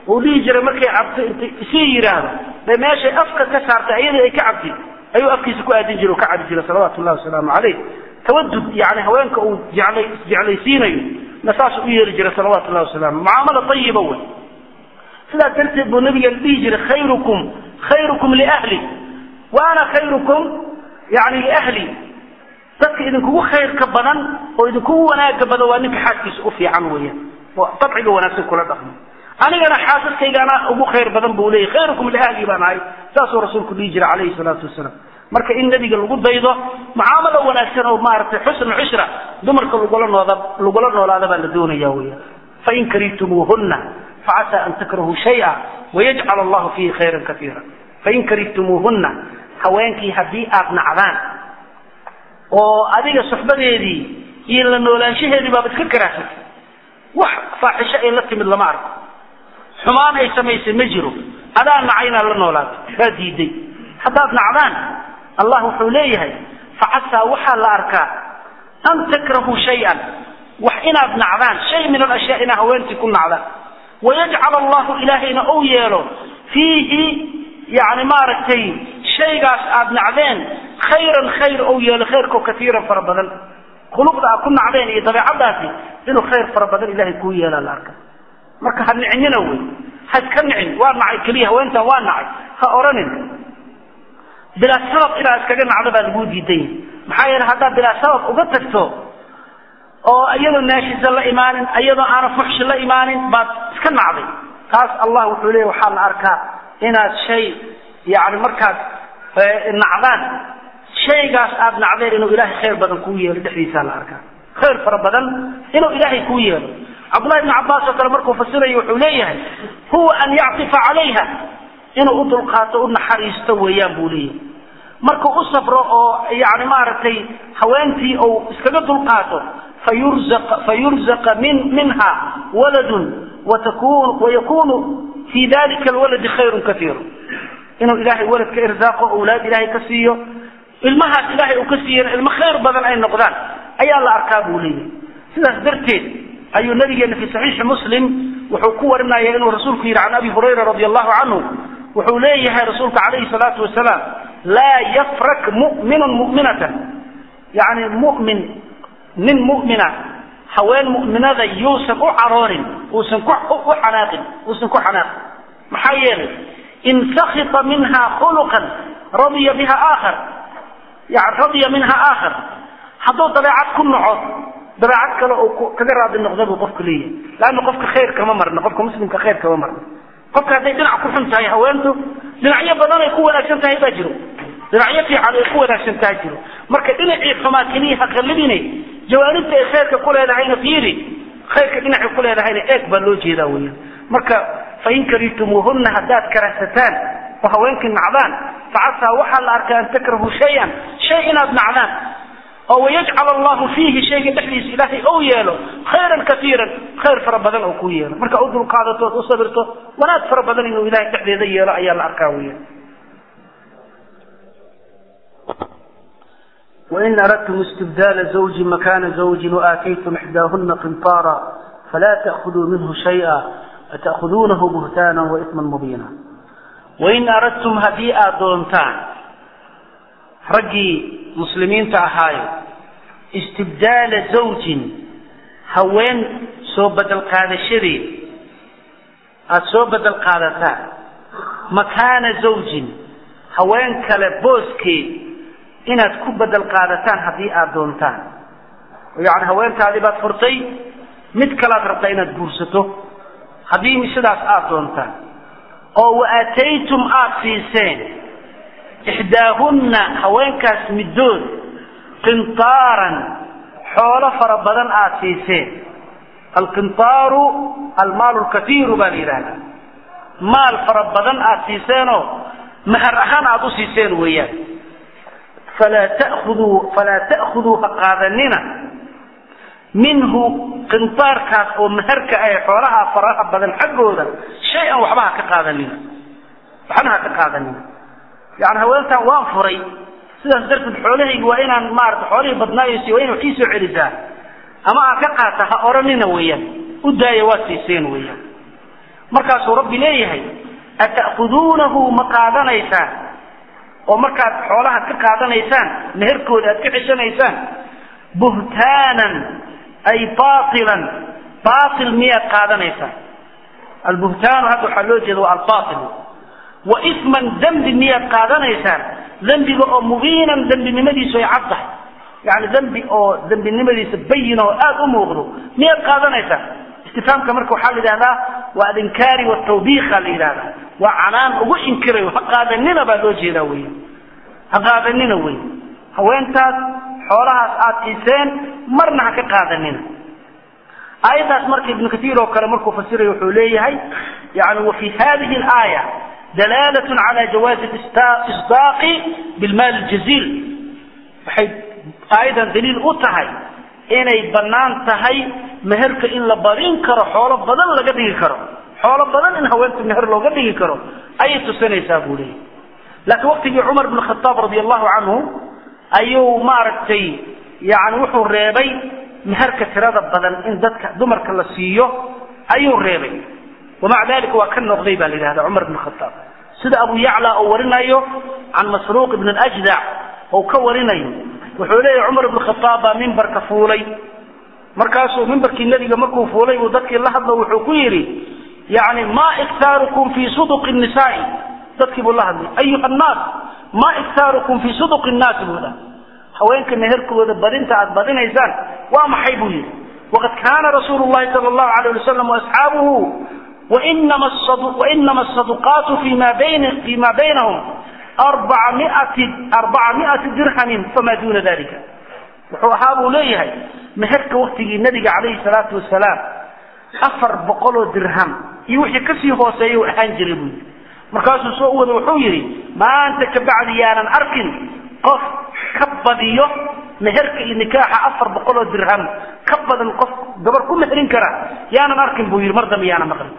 uu dhihi jiray markay cabto intay isii yidhaahdo bay meeshay afka ka saartay iyadii ay ka cabtay ayuu afkiisa ku aadin jiray oo ka cabi jiray salawaatu llahi wasalaamu calayh tawadud yani haweenka uu jeclay isjeclaysiinayo na saas u yeeli jiray salawaatu llahi wasalaamu mucaamala ayiba wey sidaas darteed buu nabiga dhihi jiray khayrukum khayrukum liahli wa ana khayrukum yani liahli dadka idinkugu khayrka badan oo idinkugu wanaaga badan waa ninka xaaskiisa u fiican weeyaan oo dabciga wanaagsan kula dhaqmo anigana xaasaskaygaana ugu khayr badan buu leeyahy khayrukum liahli baan ahay saasuu rasuulku dhihi jiray calayhi salaatu wasalaam marka in nabiga lagu daydo mucaamalo wanaagsan oo maaragtay xusnu cishra dumarka lagula nooda lagula noolaada baa la doonaya weeyaan fain karihtumuuhunna facasa an takrahuu shaya wayajcal allahu fiihi khayran kaiira fain karihtumuuhunna haweenkii haddii aad nacdaan oo adiga suxbadeedii iyo la noolaanshaheedii baaba iska karaahsatay wax faaxisho ay la timid lama arko xumaan ay samaysay ma jiro adaa nacay inaad la noolaato baa diiday haddaad nacdaan allah wuxuu leeyahay facasaa waxaa la arkaa an takrahuu shay-an wax inaad nacdaan shay min alashyaa inaa haweentii ku nacdaan wayajcal allahu ilaahayna ou yeelo fiihi yani maaragtay shaygaas aad nacdeen khayran khayr ou yeelo khayrkao kaiiran fara badan khuluqda aad ku nacdeen iyo dabeecadaasi inuu khayr fara badan ilahay kuu yeelaa la arka marka ha nicnina wey ha iska nicin waa nacay keliya haweentan waa nacay ha oranin bilaa sabab inaad iskaga nacdo baa laguu diidan yahay maxaa yeele haddaad bilaa sabab uga tagto oo iyadoo naashisa la imaanin iyadoo aana fuxshi la imaanin baad iska nacday taas allah wuxuu leeya waxaa la arkaa inaad shay yani markaad nacdaan shaygaas aad nacdeen inuu ilaahay khayr badan kuu yeelo dhexdiisaa la arkaa khayr fara badan inuu ilaahay kuu yeelo cabdullahi ibnu cabbaas oo kale markuu fasirayo wuxuu leeyahay huwa an yactifa calayha inuu u dulqaato u naxariisto weeyaan buu leeyahay markuu u safro oo yani maaragtay haweentii uu iskaga dulqaato fayurzaqa fayurzaqa min minha waladun watakun wayakunu fi dalika alwaladi khayrun kaiiru inuu ilaahay walad ka irsaaqo awlaad ilaahay ka siiyo ilmahaas ilaahay uu ka siiyana ilmo khayr badan ay noqdaan ayaa la arkaa buu leeyahay sidaas darteed ayuu nabigeena fi saxiixi muslim wuxuu ku warinaya inuu rasuulku yidhi can abi hurayra radi allahu canhu wuxuu leeyahay rasuulka calayhi salaatu wasalaam laa yafrak mu'minun mu'minatan yani mu'min nin mu'mina haween mu'minada yuusan u caroonin uusan ku u xanaaqin uusan ku xanaaqin maxaa yeelay in sakita minha khuluqan radiya biha aakhar yani radiya minha aakhar hadduu dabeecad ku naco dabeecad kale uu kaga raadi noqda buu qofku leeyahay laanna qofka khayr kama marna qofka muslimka khayr kama marna qofka hadday dhinac ku xun tahay haweentu dhinacyo badan ay ku wanaagsan tahay baa jiro dhinacyo fiican ay ku wanaagsan tahay jiro marka dhinacii xumaa keliya ha qallibine jawaanibta ay khayrka ku leedahayna fiiri khayrka dhinacay ku leedahayna eeg baa loo jeedaa weeyaan marka fain karihtumuuhunna haddaad karahsataan oo haweenkii nacdaan facasaa waxaa la arkaa an takrahu shay-an shay inaad nacdaan oo wayajcal allahu fiihi shayga dhexdiisa ilaahay ou yeelo khayran kaiiran khayr fara badan oo ku yeelo marka u dulqaadato od u sabirto wanaag fara badan inuu ilahay dhexdeeda yeelo ayaa la arkaa weeyaan وإن أردتم استبدال زوج مكان زوج وآتيتم إحداهن قنطارا فلا تأخذوا منه شيئا أتأخذونه بهتانا وإثما مبينا وإن أردتم هديئة دونتان رجي مسلمين تأهايو استبدال زوج هوين سو بدل قادشري سو بدل قادتان مكان زوج هوين كالبوسكي inaad ku bedel qaadataan haddii aada doontaan yani haweentaadii baad furtay mid kalaad rabtaa inaad guursato haddii sidaas aada doontaan oo wa aataytum aada siiseen ixdaahunna haweenkaas middood qintaaran xoolo fara badan aada siiseen alqintaaru almaalu lkatiiru baa la yidhahdaa maal fara badan aada siiseenoo mahar ahaan aada u siiseen weeyaan falaa ta'khuduu falaa ta'khuduu ha qaadanina minhu qintaarkaas oo maharka ah xoolaha faraha badan xaggooda shay-an waxba ha ka qaadanina waxna ha ka qaadanina yani haweentan waan furay sidaas darteed xoolahaygi waa inaan maarata xoolihii badnaayos waa ina wax ii soo celisaa ama aan ka qaata ha odhanina weeyaan u daaya waa siiseen weeyaan markaasuu rabbi leeyahay ata'khuduunahu ma qaadanaysaan oo markaad xoolaha ka qaadanaysaan meherkooda aad ka ceshanaysaan buhtaanan ay baailan baail miyaad qaadanaysaan albuhtaanu hadda waxaa loo jeeda waa albaail wa isman dembi miyaad qaadanaysaan dembiga oo mubiinan dembinimadiisu ay cad tahay yani dembi oo dembinimadiisa bayin oo aada u muuqdo miyaad qaadanaysaan istifaamka marka waxaa la yidhahdaa waa alinkaari watawbiiqa la yidhahdaa waa canaan ugu inkirayo ha qaadanina baa loo jeedaa wey ha qaadanina wey haweentaas xoolahaas aad siiseen marna ha ka qaadanina aayaddaas marka ibnu katiir oo kale markuu fasirayo wuxuu leeyahay yani wa fi hadihi alaaya dalaalat cala jawaazi isdaaqi bilmaali ljaziil waxay aayadan daliil u tahay inay bannaan tahay meherka in la badin karo xoolo badan laga dhigi karo xoolo badan in haweenta meher looga dhigi karo ayay tusinaysaa buu leeyahy laakiin waqtigii cumar bn khataab radi allahu canhu ayuu maaragtay yani wuxuu reebay meherka tirada badan in dadka dumarka la siiyo ayuu reebay wamaca dalika waa ka noqday baa la yidhahda cumar bn khataab sida abu yacla oo warinayo can masruuq ibn ajdac oo ka warinayo wuxuu leeyahy cumar ibn khataab baa mimbarka fuulay markaasuu mimbarkii nebiga markuu fuulay uu dadkii la hadlo wuxuu ku yidhi yani ma iktaarukum fi suduqi nisaai dadkii buu la hadlay ayuha annaas ma iktaarukum fi suduqi nnaasi buu dha haweenka meherkooda badinta aad badinaysaan waa maxay buu yidhi waqad kaana rasuulu llahi sala allahu alayh wasalam waasxaabuhu wainama asaduqaatu fima bayn fima baynahum arbaca miati arbaca miati dirhamin famaa duna dalika wuxuu ahaa buu leeyahay meherka waktigii nabiga calayhi salaatu wasalaam afar boqoloo dirham iyo wixii kasii hooseeya u ahaan jiray buu yidhi markaasuu soo wada wuxuu yidhi maanta kabacdi yaanan arkin qof ka badiyo meherka iyo nikaaxa afar boqoloo dirham ka badan qof gabar ku meherin kara yaanan arkin buu yidhi mar dambe yaanan maqlin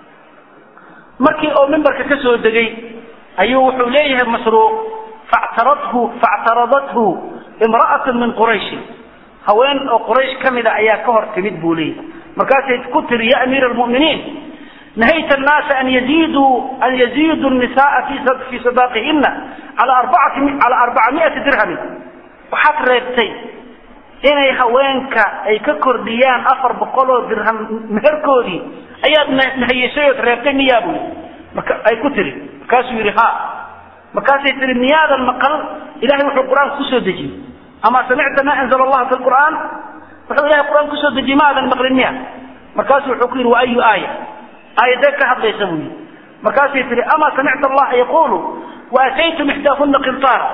markii oo mimbarka ka soo degay ayuu wuxuu leeyahay masruuq factaradhu factaradathu imra'atun min qurayshin haween oo quraysh ka mida ayaa ka hor timid buu leeyahay markaasay ku tiri ya amiira almu'miniin نهيت الناس أن يزيدوا أن يزيدوا النساء في في صداقهن على أربعة على أربعمائة درهم وحط ريبتي inay haweenka ay ka kordhiyaan afar boqoloo dirham meherkoodii ayaad nahayeshay ood reebtay miyaa buu marka ay ku tiri markaasuu yidhi ha markaasay tiri miyaadan maqal ilahay wuxuu qur-aanka kusoo dejiyey ama samicta ma anzala allahu fi lqur'aan wuxuu ilahay qur-aanka kusoo dejiyey ma aadan maqlin miya markaasuu wuxuu ku yidhi wa ayu aaya aayadee ka hadlaysa buu yidhi markaasay tihi ama samicta allaha yaqulu waataytum ixdaahuna qintaara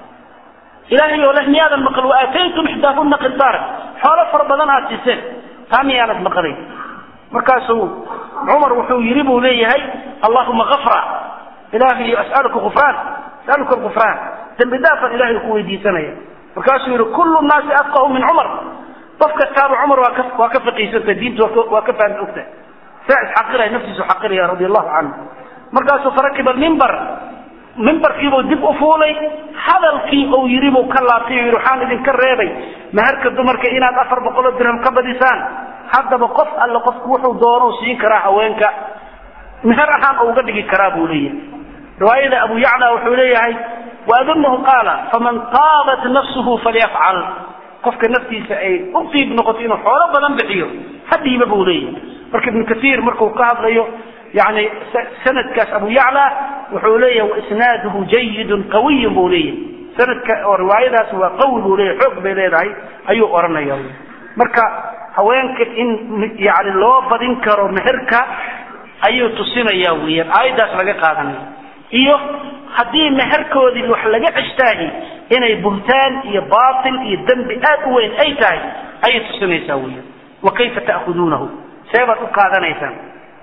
ilahay oo leh miyaadan maqal waataytum ixdaahuna qintaara xoolo fara badan aad siiseen taa miyaanad maqlay markaasuu cumar wuxuu yidhi buu leeyahay allahuma afra ilahay as'aluka gufraan as'aluka gufraan dembi dhaafan ilahay ku weydiisanaya markaasuu yidhi kullu nnaasi afqahu min cumar qof kastaaba cumar waa ka waa ka faqiisanta diinta waa ka fahmi ogta saa isxaqiraya naftiisu xaqiraya radi allahu canhu markaasuu farakiba mimbar mimbarkiibuu dib u fuulay hadalkii uu yidhi buu ka laabtay o yidhi waxaan idinka reebay maharka dumarka inaad afar boqoloo dirham ka badisaan haddaba qof alle qofku wuxuu doonou siin karaa haweenka meher ahaan oo uga dhigi karaa buu leeyahay riwaayada abu yacla wuxuu leeyahay waadunahu qaala faman taabat nafsuhu falyafcal qofka naftiisa ay u diib noqoto inuu xoolo badan bixiyo hadhiiba buu leeyahay marka ibnu kaiir markuu ka hadlayo yani sanadkaas abu yacla wuxuu leeyahay waisnaaduhu jayidun qawiyun buu leeyahay sanadka oo riwaayadaas waa qawi buu leeyahay xoog bay leedahay ayuu oranaya marka haweenka in yani loo badin karo meherka ayuu tusinaya weeyaan aayaddaas laga qaadanaya iyo haddii meherkoodii wax laga ceshtaahi inay buhtaan iyo baatil iyo dembi aad u weyn ay tahay ayay tusinaysaa weeyaan wa kayfa ta'khuduunahu seebaad u qaadanaysaan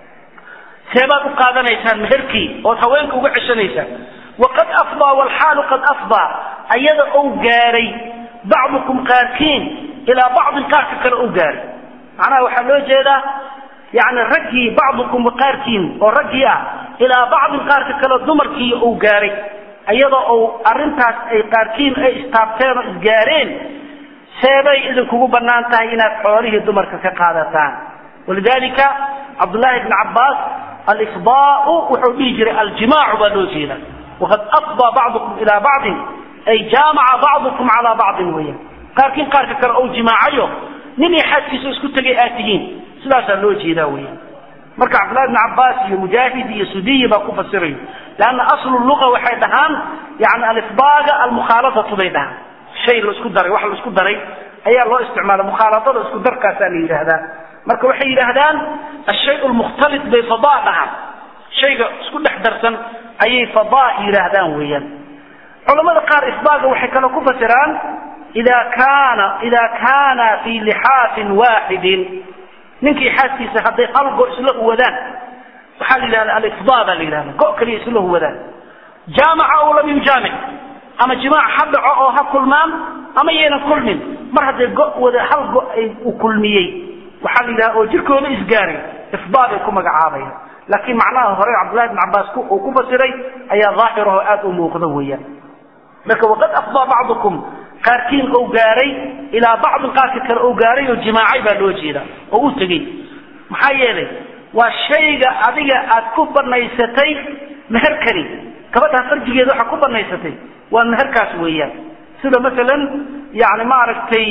seebaad u qaadanaysaan meherkii ood haweenka uga ceshanaysaan waqad afdaa walxaalu qad afdaa ayada ou gaaray bacdukum qaarkiin ilaa bacdin qaarka kale ou gaaray macnaha waxaa loo jeedaa yani raggii bacdukum qaarkiin oo raggii ah ilaa bacdin qaarka kale dumarkii uu gaaray iyadoo uu arintaas ay qaarkiin ay istaabteen oo isgaareen seebay idinkugu banaan tahay inaad xoolihii dumarka ka qaadataan walidalika cabdullaahi bni cabbaas alifdaau wuxuu dhihi jiray aljimaacu baa loo jeeda waqad afdaa bacdukum ilaa bacdin ay jaamaca bacdukum calaa bacdin weeyaan qaarkiin qaarka kale ou jimaacayo nin iyo xaaskiisa isku tegay aad tihiin sidaasaa loo jeedaa weeyaan marka cabdillahi bn cabaas iyo mujaahid iyo sudiyi baa ku fasirayo leanna aslu luga waxay dhahaan yani alifdaaga almukhaaladatu bay dhahaan shay la isku daray wax la isku daray ayaa loo isticmaala mukhaaladada isku darkaasaa la yidhaahdaa marka waxay yidhaahdaan ashay lmukhtalit bay fadaa dhahaan shayga isku dhex darsan ayay fadaa yidhaahdaan weeyaan culamada qaar ifdaaga waxay kale ku fasiraan ida kaana ida kaana fii lixaafin waaxidin ninkii xaaskiisa hadday hal go isla huwadaan waxaa la yidhahda alifdaa baa la yidhahda go kaliya isla huwadaan jaamaca aw lam yujaamic ama jimaac ha dhaco oo ha kulmaan ama yaynan kulmin mar hadday go wada hal go ay u kulmiyey waxaa la yidhaha oo jirkooda isgaaray ifdaa bay ku magacaabayaan laakiin macnaha hore cabdullahi bn cabaas uu ku fasiray ayaa daahirahoo aada u muuqda weeyaan marka waqad afdaa bacdukum qaarkiin ou gaaray ilaa bacdin qaarka kale ou gaaray oo jimaacay baa loo jeeda oo u tegey maxaa yeelay waa shayga adiga aad ku banaysatay meherkani gabadhaa farjigeeda waxaa ku banaysatay waa meherkaas weeyaan sida masalan yani maaragtay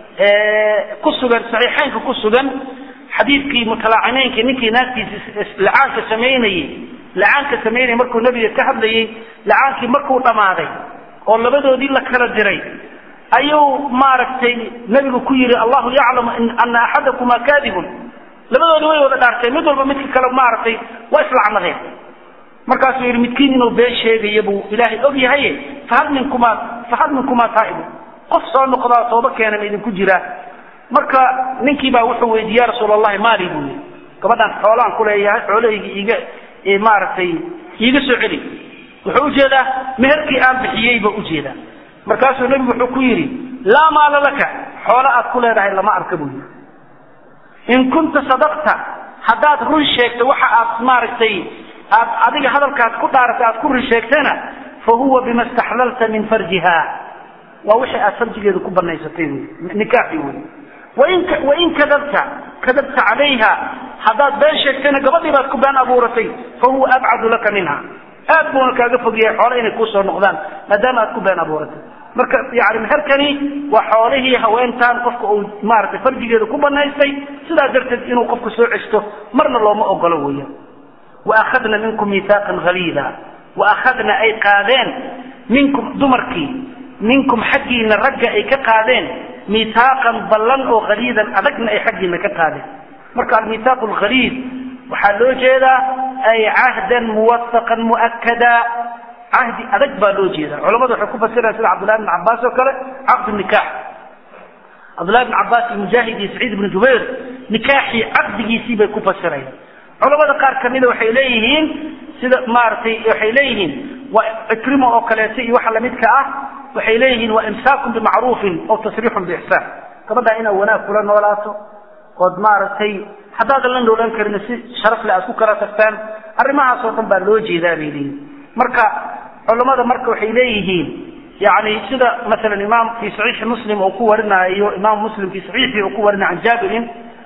ku sugan saxiixeynka ku sugan xadiidkii mutalaacimeynka ninkii naagtiisa lacaanka samaynayey lacaanka samaynayay markuu nabiga ka hadlayey lacaankii markuu dhammaaday oo labadoodii la kala diray ayuu maaragtay nebigu ku yidhi allahu yaclamu ana axadakuma kadibun labadoodii way wada dhaarteen mid walba midka kale maaragtay waa islacnadeen markaasuu yidhi midkiin inuu been sheegaya buu ilaahay og yahaye fahal minkumaa fahal minkumaa taa'ibu qof soo noqdaa tooba keenan idinku jiraa marka ninkii baa wuxuu weydiiye ya rasuul allahi maali buu yidhi gabadhaan xoolaan ku leeyahay xoolahayga iiga maaragtay iiga soo celi wuxuu ujeedaa meherkii aan bixiyey buu ujeedaa markaasuu nebigu wuxuu ku yidhi laa maala laka xoolo aad ku leedahay lama arka buu yidhi in kunta sadaqta haddaad run sheegto waxa aad maaragtay aad adiga hadalkaad ku dhaaratay aad ku run sheegtana fa huwa bima istaxlalta min farjiha waa wixii aad farjigeeda ku banaysatay wy nikaaxi wey wain wain kadabta kadabta calayha haddaad been sheegtayna gabadhii baad ku been abuuratay fa huwa abcadu laka minha aad buuna kaaga fogyahay xoole inay kuusoo noqdaan maadaama aad ku been abuuratay marka yani meherkani waa xoolihii haweentaan qofka uu maaragtay farjigeeda ku banaystay sidaa darteed inuu qofku soo cesto marna looma ogolo weeyaan waakhadna minkum miihaaqan haliida waakhadna ay qaadeen minkum dumarkii minkum xaggiina ragga ay ka qaadeen miihaaqan ballan oo haliidan adagna ay xaggiina ka qaadeen marka almiihaaq alghaliid waxaa loo jeedaa ay cahdan muwafaqan mu'akada cahdi adag baa loo jeeda culamadu waxay ku fasiraan sida cabdullahi bn cabaas oo kale caqdu nikaax cabdullahi bn cabaas iyo mujaahid iyo saciid ibnu jubayr nikaaxii caqdigiisii bay ku fasirayaan culamada qaar kamida waxay leeyihiin sida maaragtay waxay leeyihiin waa cikrimo oo kaleeto iyo waxa lamidka ah waxay leeyihiin waa imsaakun bimacruufin aw tasriixun biixsaan gabadhaa inaad wanaag kula noolaato ood maaragtay haddaadan la noolaan karin si sharafle aad ku kala tagtaan arrimahaasoo dhan baa loo jeedaa bay leeyihin marka culamada marka waxay leeyihiin yani sida masalan imaam fi saxiixi muslim uu ku warinaayo imaam muslim fi saxiixii uu ku warinayo can jaabirin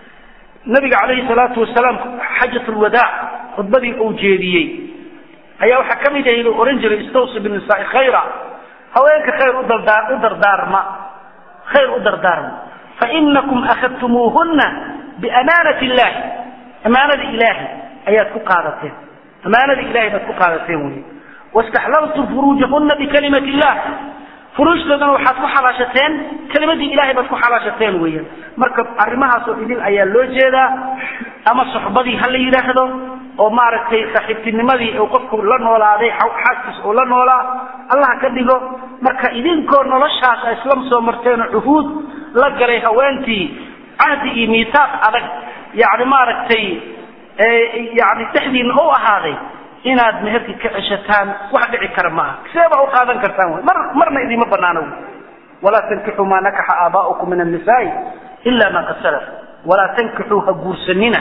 nabiga calayhi salaatu wasalaam xajat lwadaac khudbadii uu jeediyey ayaa waxaa ka mid ahayd uu ohan jiray istawsi binisaai khayra haweenka khayr u dardaa u dardaarma khayr u dardaarma fainakum akhadtumuuhuna biamaanati illahi amaanada ilaahi ayaad ku qaadateen amaanada ilahay baad ku qaadateen wey wastaxlaltum furuujahuna bikalimati illah furuujtoodana waxaad ku xalaashateen kelimadii ilahay baad ku xalaashateen weeyaan marka arrimahaasoo idin ayaa loo jeedaa ama soxbadii ha la yidhaahdo oo maaragtay saaxiibtinimadii uu qofku la noolaaday xaaskiis uu la noolaa allah ka dhigo marka idinkoo noloshaas a isla soo marteenoo cuhuud la galay haweentii cahdi iyo miitaaq adag yani maaragtay yani dhexdiina u ahaaday inaad meherkii ka ceshataan wax dhici kara maaha see baa u qaadan kartaan wy mar marna idiima banaano wy walaa tankixuu maa nakaxa aabaa'ukum min annisaai ila ma qad salaf walaa tankixuu ha guursanina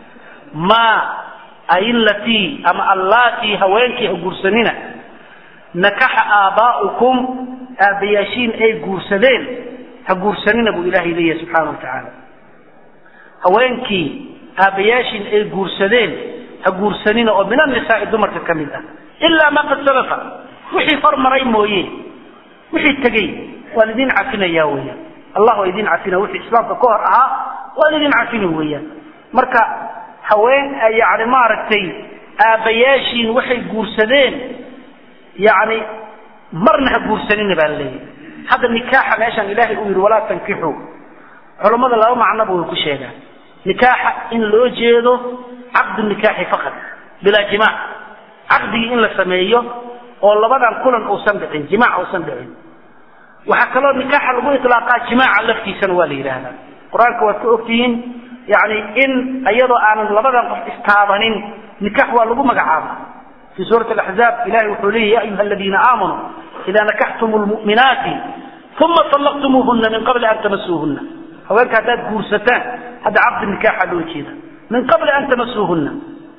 maa ailatii ama allaatii haweenkii ha guursanina nakaxa aabaa'ukum aabbayaashiin ay guursadeen ha guursanina buu ilaahay leeyahay subxaana wa tacaala haweenkii aabbayaashiin ay guursadeen ha guursanina oo min annisaai dumarka ka mid ah ilaa ma qad salafa wixii hormaray mooye wixii tegey waan idin cafinaya weeyaan allah waa idin cafina wixii islaamka ka hor ahaa waan idin cafini weeyaan marka haween yani maaragtay aabbayaashiin waxay guursadeen yani marna ha guursanina baa laleeyahy hadda nikaaxa meeshaan ilaahay uu yidhi walaa tankixuu culammada laba macnoba way ku sheegaan nikaaxa in loo jeedo caqdu nikaaxi faqad bilaa jimaac caqdigii in la sameeyo oo labadan kulan uusan dhicin jimaac uusan dhicin waxaa kaloo nikaaxa lagu ilaaqaa jimaaca laftiisana waa la yidhaahdaa qur-aanka waad ka ogtihiin yani in iyadoo aanan labadan qof istaabanin nikax waa lagu magacaaba fi suurati axzaab ilahay wuxuu leeyahy ya ayuha aladiina aamanuu ida nakaxtum lmu'minaati uma طallaqtumuuhuna min qabli an tamasuuhuna haweenka haddaad guursataan hadda caqdi nikaaxa loo jeeda min qabli an tamasuuhuna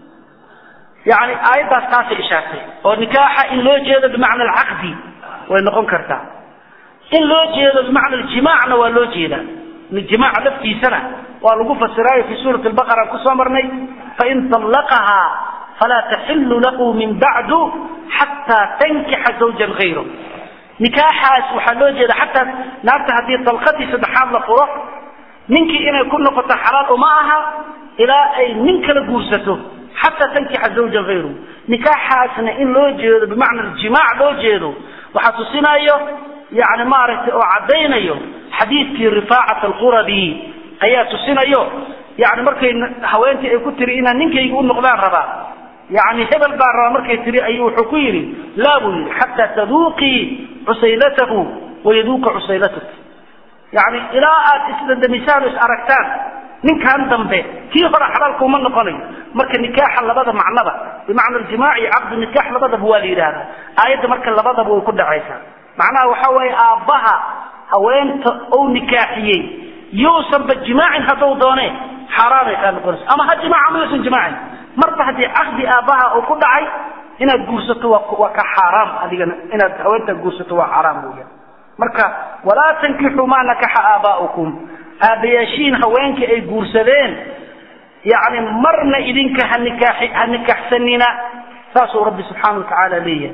yani aayaddaas taasay ishaartay oo nikaaxa in loo jeedo bimacna alcaqdi way noqon kartaa in loo jeedo bimacna aljimaacna waa loo jeedaa jimaaca laftiisana waa lagu fasiraayo fi suurati albaqara kusoo marnay fain طallaqahaa falaa taxilu lahu min bacdu xataa tankixa zawjan hayro nikaaxaas waxaa loo jeeda xataa naagta haddii dalqadii saddexaad la furo ninkii inay ku noqoto xalaal uma aha ilaa ay nin kala guursato xataa tankixa zawjan hayru nikaaxaasna in loo jeedo bimacna jimaac loo jeedo waxaa tusinayo yani maaragtay oo caddaynayo xadiidkii rifaacat alqurabi ayaa tusinayo yani markay haweentii ay ku tiri inaan ninkayga u noqdaan rabaa yani hebel baan rabaa markay tiri ayuu wuxuu ku yidhi laa buu yidhi xataa taduuqii cusaylatahu wayaduuqa cusaylatak yani ilaa aad isdandamisaan o is aragtaan ninkan dambe kii hore xalaalka uma noqonayo marka nikaaxa labada macnaba bimacna aljimaac iyo caqdu nikaax labadaba waa la yidhaahdaa aayadda marka labadaba way ku dhacaysaa macnaha waxa weeye aabbaha haweenta ou nikaaxiyey yuusanba jimaacin hadduu doone xaaraanay kaa noqonaysa ama ha jimaaca ma yuusan jimaacin marba haddii caqdi aabbaha uu ku dhacay inaad guursato waa waa ka xaaraam adigana inaad haweenta guursato waa xaaraam weeyaan marka walaa tankixuu maa nakaxa aabaa'ukum aabbayaashiin haweenkii ay guursadeen yacni marna idinka ha nikaaxi ha nikaxsanina saasuu rabbi subxaana wa tacaala leeyahay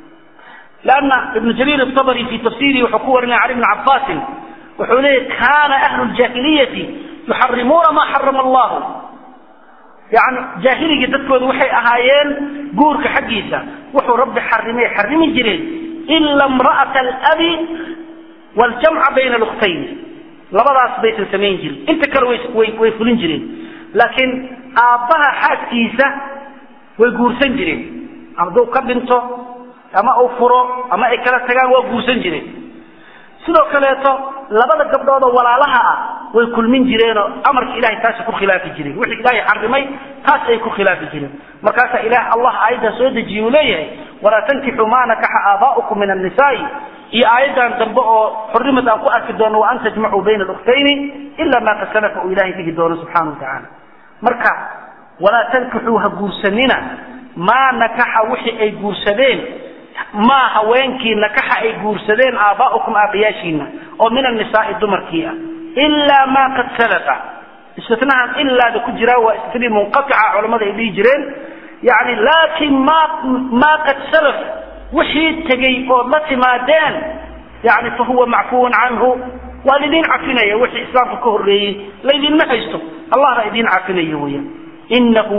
lanna ibnu jariir atabri fi tafsirihi wuxuu ku warinaya cali bni cabaasin wuxuu leeyahy kana ahlu ljahiliyati yuxarimuuna ma xarama allahu yani jaahiligii dadkooda waxay ahaayeen guurka xaggiisa wuxuu rabbi xarimay xarimi jireen ila imra'ata alabi waljamca bayna lukhtayn labadaas baysan samayn jirin inta kale way way fulin jireen laakiin aabbaha xaaskiisa way guursan jireen hadduu ka dhinto ama uu furo ama ay kala tagaan waa guursan jireen sidoo kaleeto labada gabdhoodoo walaalaha ah way kulmin jireenoo amarka ilahay taasi ku khilaafi jireen wixii ilaahay xarimay taas ay ku khilaafi jireen markaasaa ilaah allah aayaddaa soo dejiye uu leeyahay walaa tankixuu maa nakaxa aabaa'ukum min annisaai iyo aayaddan dambe oo xurrimad aan ku arki doono wa an tajmacuu bayna alukhtayni ila maa qad salafa uu ilaahay dhihi doono subxaana wa tacaala marka walaa tankixuu ha guursanina maa nakaxa wixii ay guursadeen maa haweenkii nakaxa ay guursadeen aabaa'ukum aabbayaashiina oo min annisaai dumarkii ah ilaa maa qad salafa istinahan ilaada ku jiraa waa istini munqatica culammada ay dhihi jireen yani laakin ma maa qad salaf wixii tegey ood la timaadeen yani fa huwa macfuun canhu waa laydin cafinaya wixii islaamka ka horreeyey laydinma haysto allah baa idin cafinaya weeyaan inahu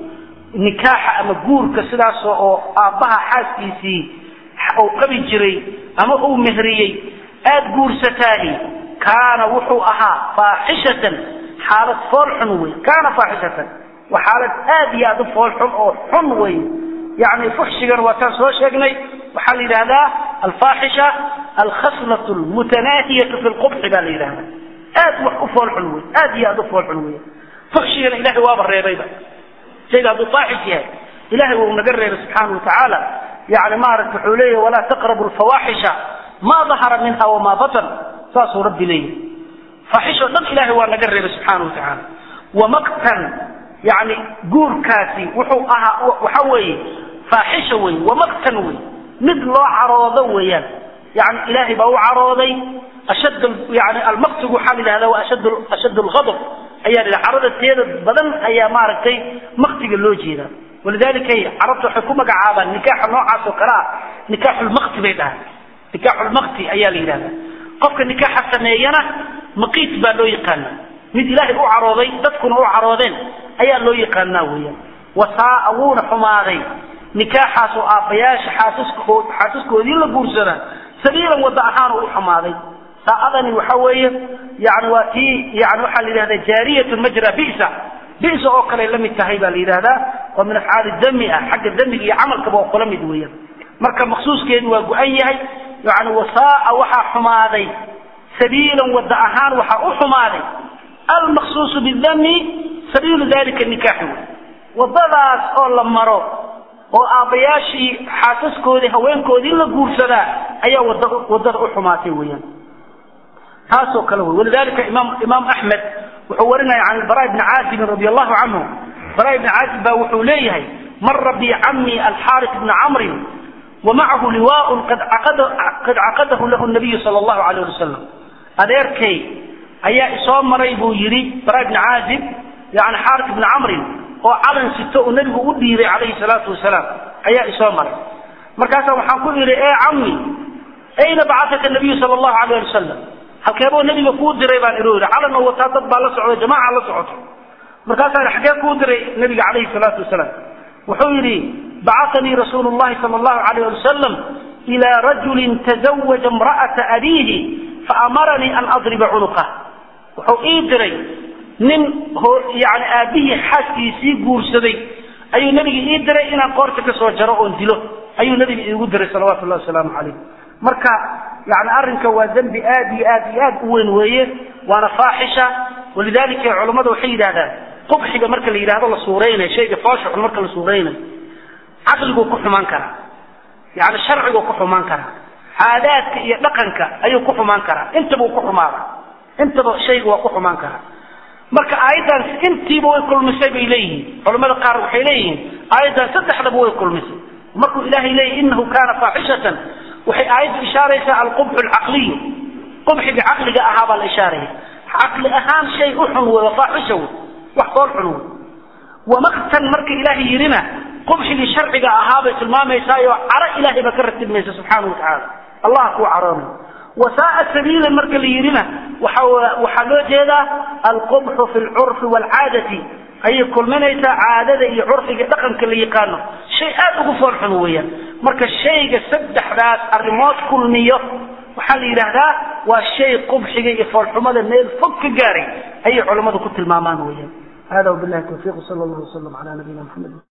nikaaxa ama guurka sidaas oo aabbaha xaaskiisii uu qabi jiray ama uu mehriyey aada guursataani kaana wuxuu ahaa faaxishatan xaalad fool xun wey kaana faaxishatan waa xaalad aad iyo aad u fool xun oo xun wey yani fuxshigan waataan soo sheegnay waxaa la yidhahdaa alfaaxisha alkhaslat lmutanaahiyatu fi lqubxi baa la yidhahdaa aad wax u fool xun wey aad iyo aad u fool xun wey fuxshigana ilahay waaba reebayba shayga hadduu faaxish yahay ilahay wuu naga reebay subxaana wa tacaala yani maarata wuxuu leeyahy walaa taqrabu lfawaaxisha ma dahara minha wamaa batan saasuu rabbi leeyahay faaxishoo dhan ilahay waa naga reebay subxaana wa tacaala wamaktan yani guurkaasi wuxuu ahaa waxa weeye faaxisha wey wamaktan wey mid loo caroodo weeyaan yani ilaahay baa u carooday ashad yani almaktigu waxaa la yidhahda waa ashad ashad lghadab ayaa la carada teeda badan ayaa maaragtay maktiga loo jeedaa walidalika carabta waxay ku magacaabaan nikaaxa noocaas oo kale ah nikaaxulmakti bay dhahaan nikaaxulmakti ayaa la yidhahdaa qofka nikaaxa sameeyana maqiit baa loo yaqaana mid ilaahay u carooday dadkuna u caroodeen ayaa loo yaqaanaa weeyaan wasaaa wuuna xumaaday nikaaxaas oo aabbayaasha xaasaskood xaasaskoodii la guursadaa sabiilan wadda ahaan u xumaaday saa'adani waxa weeye yani waa tii yani waxaa la yidhahdaa jaariyatun majra bisa bisa oo kale la mid tahay baa la yidhahdaa oo min afcaali dami ah xagga damiga iyo camalkaba oo kula mid weeyaan marka maqsuuskeedu waa go-an yahay yani wasaaa waxaa xumaaday sabiilan wadda ahaan waxaa u xumaaday almaqsuusu bidami sabiilu dalika nikaaxi wey wadadaas oo la maro oo aabbayaashii xaasaskoodii haweenkoodii la guursadaa ayaa wada wadada u xumaatay weeyaan taasoo kale wey walidalika imaam imaam axmed wuxuu warinaya can albara bni caazibin radi allahu canhu bara ibni caazib baa wuxuu leeyahay mara bi cami alxaaris bni camrin wamacahu liwaaun qad caqadahu lahu nabiyu sala allahu alayh ali wasalam adeerkay ayaa isoo maray buu yidhi bara ibni caazib yani xaaris bni camrin oo calan sito uu nebigu u dhiibay calayhi salaatu wasalaam ayaa isoo maray markaasaa waxaan ku idhi e cammi ayna bacataka nabiyu sala allahu alayh ali wasalam halkeeboo nebiga kuu diray baan idhi yidhi calan oo wataa dad baa la socda jamaaca la socoto markaasaa xagee kuu diray nebiga calayhi salaatu wasalaam wuxuu yidhi bacatanii rasuulu llahi sala allahu alayh ali wasalam ilaa rajulin tazawaja imra'ata abiihi faamaranii an adriba cunuqah wuxuu ii diray nin yani aabbihii xaaskiisii guursaday ayuu nebiga ii diray inaan qoorta ka soo jaro oon dilo ayuu nebiga iigu diray salawatu llahi wasalaamu calayh marka yani arrinka waa dembi aad iyo aad iyo aad u weyn weeye waana faaxisha walidalika culammada waxay yidhahdaan qubxiga marka la yidhahdo la suuraynayo shayga foosha xun marka la suuraynayo caqliguu ku xumaan karaa yani sharciguu ku xumaan karaa caadaadka iyo dhaqanka ayuu ku xumaan karaa intabuu ku xumaada intaba shayga waa ku xumaan karaa marka aayaddan intiiba way kulmisay bay leeyihiin culamada qaar waxay leeyihiin aayaddan saddexdaba way kulmisay markuu ilaahay leeyahy inahu kaana faaxishatan waxay aayaddu ishaaraysaa alqubxu alcaqliyu qubxiga caqliga ahaa baa la ishaaraya caqli ahaan shay u xun wey waa faaxisha wey wax fool xun wey wamaktan marka ilaahay yidhina qubxigii sharciga ahaa bay tilmaamaysaayoo caro ilaahay baa ka ratibmaysa subxaana wa tacaala allah kuu caroonay wasaaa sabiilan marka la yidhina waxa waxaa loo jeedaa alqubxu fi lcurfi waalcaadati ayay kulminaysaa caadada iyo curfiga dhaqanka la yaqaano shay aad ugu foolxun weeyaan marka shayga saddexdaas arrimood kulmiyo waxaa la yidhaahdaa waa shay qubxiga iyo foolxumada meel fog ka gaaray ayay culammadu ku tilmaamaan weeyaan hada wabillahi tawfiiq sala allahu wasalam cala nabiyina maxamed